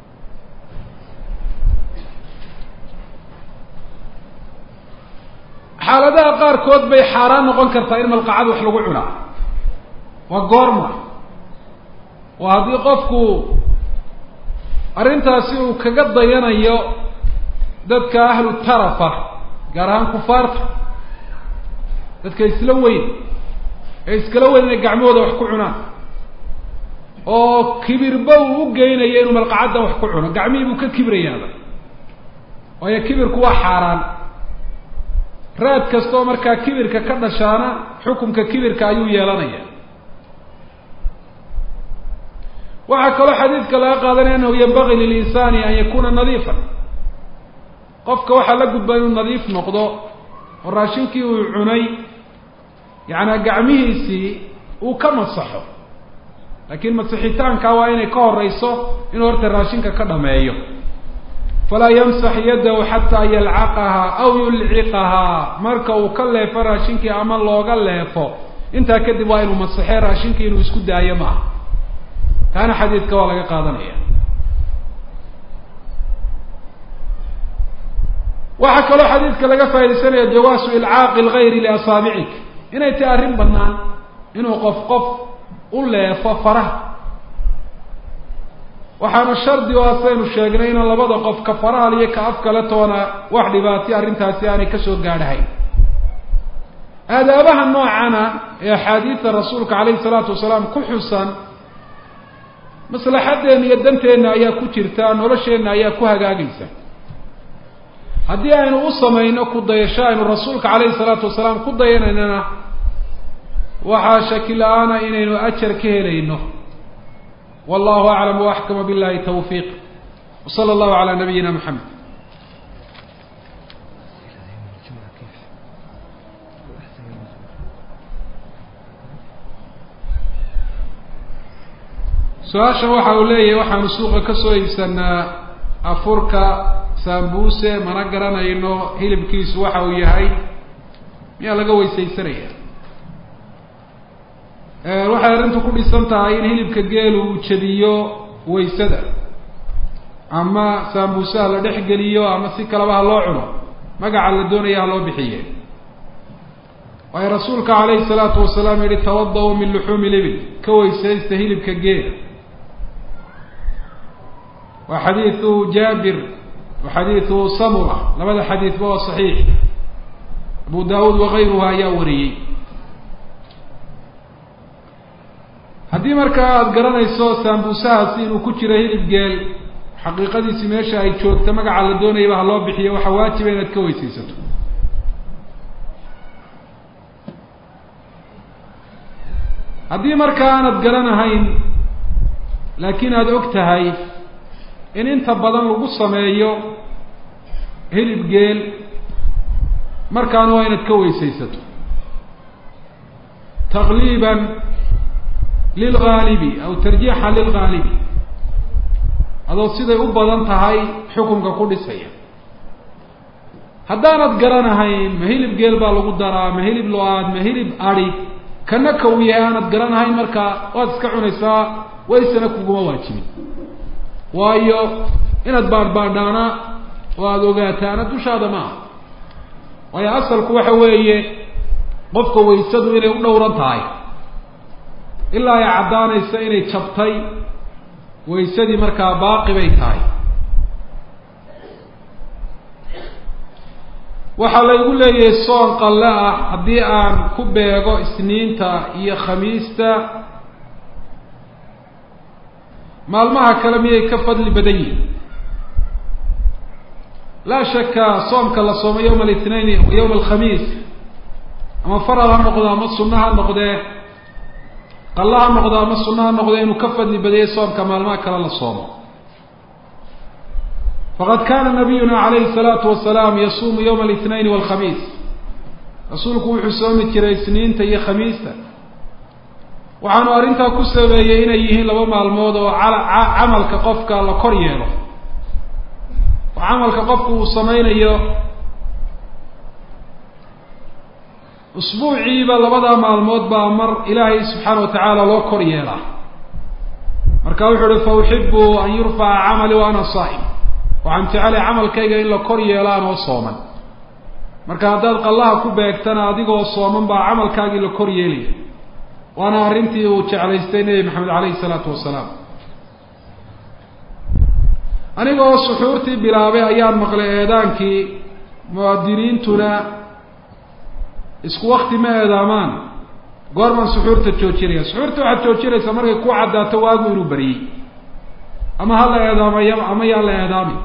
xaaladaha qaarkood bay xaaraan noqon kartaa in malqacad wax lagu cunaa waa goorma waa haddii qofku arrintaasi uu kaga dayanayo dadka ahlu tarafa gaar ahaan kufaarta dadka isla weyn ee iskala weyn inay gacmahooda wax ku cunaan oo kibirba uu u geynayo inuu malqacadda wax ku cuno gacmihii buu ka kibrayaaba waayo kibirku waa xaaraan raad kastaoo markaa kibirka ka dhashaana xukumka kibirka ayuu yeelanaya waxaa kaloo xadiidka laga qaadanaya anahu yanbagii lilinsaani an yakuna nadiifan qofka waxaa la gudba inuu nadiif noqdo oo raashinkii uu cunay yacnaa gacmihiisii uu ka masaxo laakiin masixitaankaa waa inay ka horeyso inuu horta raashinka ka dhameeyo falaa yamsax yadahu xataa yalcaqahaa aw yulciqahaa marka uu ka leefo raashinkii ama looga leefo intaa kadib waa inuu masaxee raashinkii inuu isku daayo maaha taana xadiidka waa laga qaadanaya waxaa kaloo xadiidka laga faa'idaysanaya jawaasu ilcaaqi lgayri liasaabicik inay tahay arrin banaan inuu qof qof u leefo faraha waxaana shardi oo asaynu sheegnay inaan labada qof ka farahal iyo ka af kale toona wax dhibaatay arrintaasi aanay kasoo gaadhahayn aadaabaha noocana ee axaadiida rasuulka calayhi salaatu wasalaam ku xusan maslaxadeenna iyo danteenna ayaa ku jirta nolosheenna ayaa ku hagaagaysa haddii aynu u samayno ku dayasho aynu rasuulka calayhi salaatu wasalaam ku dayanaynana waxaa shaki la-aana inaynu ajar ka helayno wallahu aclam waaxkama billahi tawfiiq wsala allahu calaa nabiyina maxamed su-aashan waxa uu leeyahay waxaanu suuqa kasoo iibsanaa afurka saambuse mana garanayno hilibkiisu waxa uu yahay miyaa laga weysaysanaya waxay arrintu ku dhisan tahay in hilibka geelu uu jabiyo waysada ama saambuusaha la dhex geliyo ama si kaleba ha loo cuno magaca la doonaya ha loo bixiye waayo rasuulka calayhi salaatu wasalaam yihi tawada-u min luxuumi libil ka weysaysta hilibka geela waa xadiidu jaabir wa xadiidu samura labada xadiidba waa saxiix abu daawuud wakayruha ayaa wariyey haddii markaa aada garanayso saambuusahaasi inuu ku jiro hilib geel xaqiiqadiisi meesha ay joogto magaca la doonayaba ha loo bixiyo waxaa waajiba inaad ka weysaysato haddii markaa aanad garanahayn laakiin aada og tahay in inta badan lagu sameeyo hilib geel markaana waa inaad ka weysaysato taqliiban lilgaalibi aw tarjiixan lilgaalibi adoo siday u badan tahay xukunka ku dhisaya haddaanad garanahayn ma hilib geel baa lagu daraa ma hilib lo-aad ma hilib adi kana ka uu yahay aanad garanahayn markaa waad iska cunaysaa waysana kuguma waajibin waayo inaad baadhbaadhaana oo aada ogaataana dushaada ma aha waayo asalku waxa weeye qofka waysadu inay u dhowran tahay ilaa ay caddaanaysa inay jabtay waysadii markaa baaqi bay tahay waxaa laygu leeyahay soon qalle ah haddii aan ku beego isniinta iyo khamiista maalmaha kale miyay ka fadli badan yihin laa shaka soomka la soomo yawma alithnain yawma alkhamiis ama faral ha noqdo ama sunno ha noqdee qalle ha noqdo ama sunno ha noqdee inuu ka fadli badayay soomka maalmaha kale la soomo faqad kana nabiyuna calayhi الsalaatu wasalaam yasuumu yawma alithnain walkhamiis rasuulku wuxuu soomi jiray isniinta iyo khamiista waxaanu arrintaa ku sabeeyey inay yihiin laba maalmood oo camalka qofka la kor yeelo oo camalka qofku uu sameynayo usbuuciiba labadaa maalmood baa mar ilaahay subxaana wa tacaala loo kor yeelaa marka wuxuu uhi fa uxibu an yurfaca camali wa ana saa'im waxaan jecelay camalkayga in la kor yeelo anoo sooman marka haddaad qallaha ku beegtana adigoo sooman baa camalkaagii la kor yeelaya waana arrintii uu jeclaystay nebi maxamed calayhi isalaatu wasalaam anigoo suxuurtii bilaabay ayaan maqlay eedaankii muwaadiniintuna isku wakti ma eedaamaan goormaan suxuurta joojinaya suxuurta waxaad joojinaysaa markay ku caddaato waagu inuu bariyey ama ha la eedaamaya ama yaan la eedaamin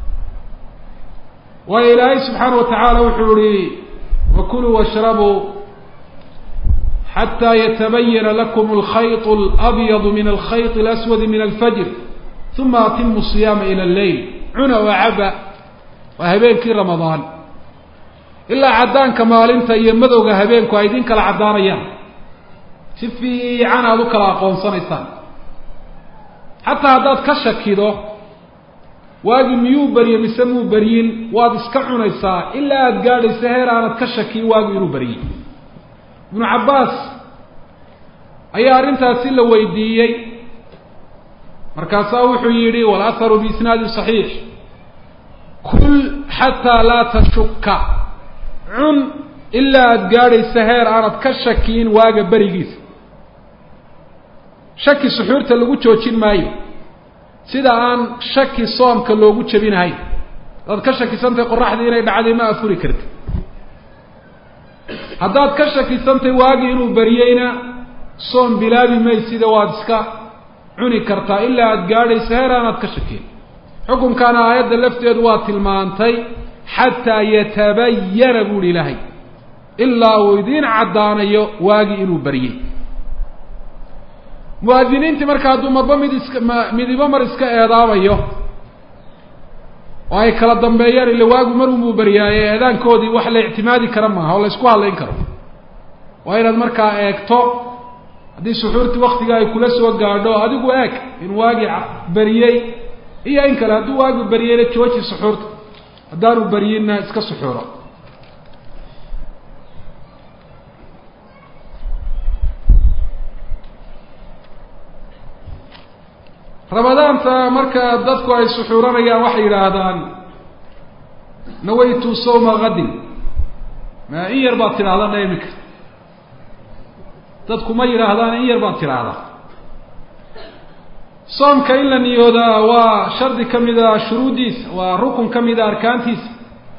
waayo ilaahay subxaana wa tacaala wuxuu ihi wakuluu washrabuu xataa yatabayana lakum alkhayط اlabyadu min alkhayط اlaswadi min alfajr uma atimu siyaama ila alleyl cuna oo caba waa habeenkii ramadaan ilaa caddaanka maalinta iyo madowga habeenku ay idin kala caddaanayaan si fiican aada u kala aqoonsanaysaan xataa haddaad ka shakido waagi miyuu beriye mise muu beryin waad iska cunaysaa ilaa aada gaadhaysa heer aanad ka shakiyin waagi inuu beriyey ibnu cabbaas ayaa arrintaasi la weydiiyey markaasaa wuxuu yidhi walaharu biisnaadi saxiix kul xataa laa tashuka cun ilaa aada gaadhaysa heer aanad ka shakiyin waaga berigiisa shaki suxuurta lagu joojin maayo sida aan shaki soomka loogu jebinahayn haddaad ka shakisantahay qoraxdii inay dhacday ma afuri karti haddaad ka shakisantay waagii inuu beriyeyna soom bilaabi maysida waad iska cuni kartaa ilaa aada gaadhaysa heer aanaad ka shakiyin xukunkaana aayadda lafteedu waa tilmaantay xataa yatabayana buuhi ilaahay ilaa uu idiin caddaanayo waagii inuu beriyey muwaadiniintii marka hadduu marba mid iska ma midibo mar iska eedaamayo oo ay kala dambeeyaan ila waagu mar unbuu baryaaye eedaankoodii wax la ictimaadi kara maaha oo la isku hadlayn karo waa inaad markaa eegto haddii suxuurtii waktiga ay kula soo gaadho adigu eeg in waagii beriyey iyo in kale hadduu waagi beriyeyna jooji suxuurta haddaanu beryinna iska suxuuro ramadaanta marka dadku ay suxuuranayaan waxay yidhaahdaan nawaytu sawma kadin ma in yar baad tidhahdana iminka dadku ma yidhaahdaan in yar baad tidhaahdaa soomka in la niyoodaa waa shardi ka mida shuruuddiisa waa rukun ka mida arkaantiisa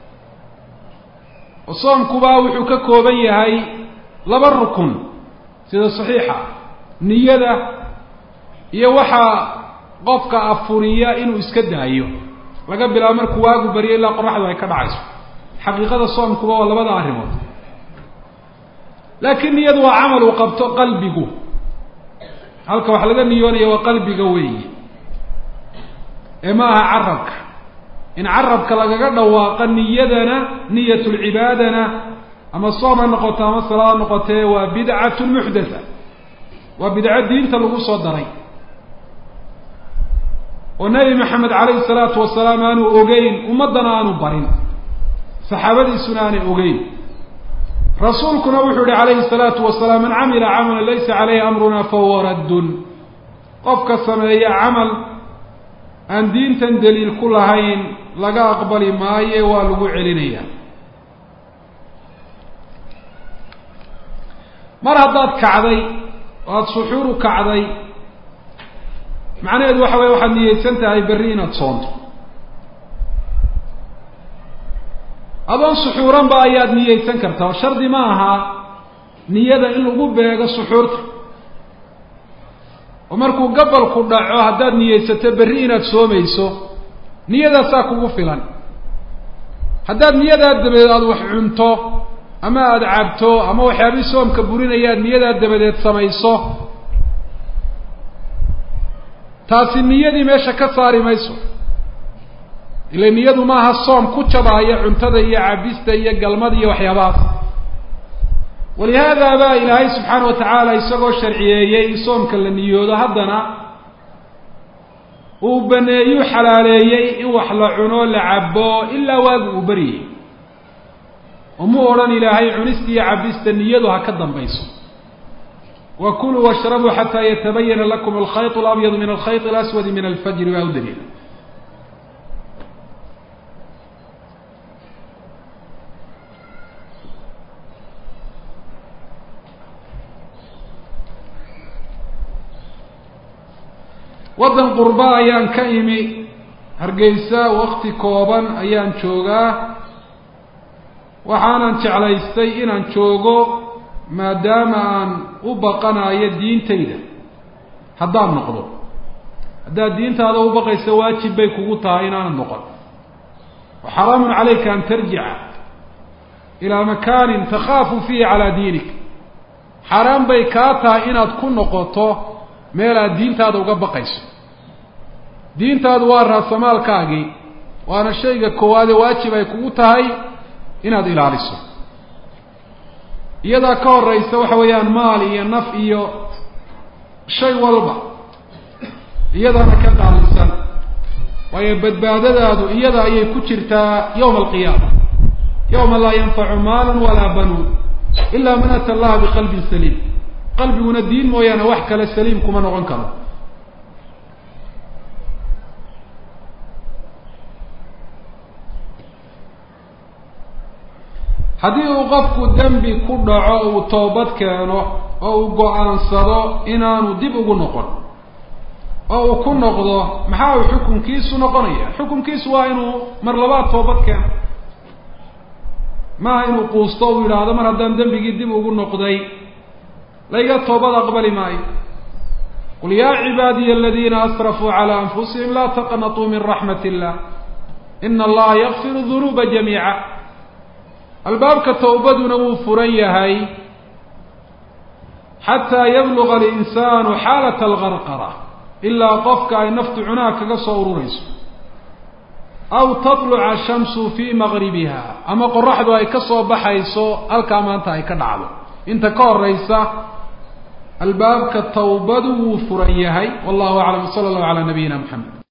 oo soomkuba wuxuu ka kooban yahay laba rukun sida saxiixa niyada iyo waxaa qofka afuriya inuu iska daayo laga bilaabo markuu waagu baryo ilaa qoraxdu ay ka dhacayso xaqiiqada soomkuba waa labada arrimood laakiin niyadu waa camal uu qabto qalbigu halka wax laga niyoonaya waa qalbiga weeyi ee ma aha carabka in carabka lagaga dhawaaqa niyadana niyatulcibaadana ama soom ha noqoto ama salaad ha noqotee waa bidcatun muxdatha waa bidco diinta lagu soo daray oo nebi maxamed calayhi salaatu wasalaam aanu ogeyn ummaddana aanu barin saxaabadiisuna aanay ogeyn rasuulkuna wuxuu yihi calayhi salaatu wasalaam man camila camalan laysa caleyhi amruna fahuwa raddun qofka sameeya camal aan diintan daliil ku lahayn laga aqbali maaye waa lagu celinaya mar haddaad kacday oo aada suxuuru kacday macnaheedu waxa weye waxaad niyeysan tahay berri inaad soonto adoon suxuuranba ayaad niyeysan kartaa oo shardi ma aha niyada in lagu beego suxuurta oo markuu gabalku dhaco haddaad niyeysato berri inaad soomayso niyadaasaa kugu filan haddaad niyadaa dabadeed aada wax cunto ama aada cabto ama waxyaabihii soomka burinayaad niyadaa dabadeed samayso taasi niyadii meesha ka saari mayso ila niyadu maaha soom ku jabaaya cuntada iyo cabista iyo galmada iyo waxyaabahaas walihaada baa ilaahay subxaana wa tacaala isagoo sharciyeeyey in soomka la niyoodo haddana uu baneeyuu xalaaleeyey in wax la cuno la cabo ilaa waagu uu baryayey oo mu odhan ilaahay cunista iyo cabista niyadu ha ka dambayso wa kuluu washrabuu xataa yatabayana lakum alkhayط alabyadu min alkhayط alaswadi min alfajri baa u daliila waddan qurba ayaan ka imi hargeysa wakti kooban ayaan joogaa waxaanan jeclaystay inaan joogo maadaama aan u baqanayo diintayda haddaan noqdo haddaad diintaada u baqayso waajib bay kugu tahay inaanad noqon wa xaraamun calayka an tarjica ilaa makaanin takhaafu fiihi calaa diinik xaaraan bay kaa tahay inaad ku noqoto meel aad diintaada uga baqayso diintaadu waa raasamaalkaagii waana shayga koowaade waajib ay kugu tahay inaad ilaaliso iyadaa ka horeysa waxa weeyaan maal iyo naf iyo shay walba iyadaana ka qaalisan waayo badbaadadaadu iyada ayay ku jirtaa yawma alqiyaama yawma laa yanfacu maalun walaa banuun ilaa man ata allaha biqalbin saliim qalbiguna diin mooyaane wax kale saliim kuma noqon karo haddii uu qofku dembi ku dhaco uu toobad keeno oo uu go-aansado inaanu dib ugu noqon oo uu ku noqdo maxaa uu xukunkiisu noqonaya xukunkiisu waa inuu mar labaad toobad keeno maaha inuu quusto uu yidhaahdo mar haddaan dembigii dib ugu noqday layga toobad aqbali maayo qul yaa cibaadiya aladiina asrafuu calaa anfusihim laa taqnatuu min raxmat illah ina allaha yakfiru dunuuba jamiica albaabka towbaduna wuu furan yahay xataa yabluga alinsaanu xaalata algarqara ilaa qofka ay naftu cunaha kaga soo ururayso aw tatluca shamsu fii maqribiha ama qoraxdu ay ka soo baxayso halkaa maanta ay ka dhacdo inta ka horeysa albaabka towbadu wuu furan yahay wallahu aclam sala allahu calaa nabiyina moxamed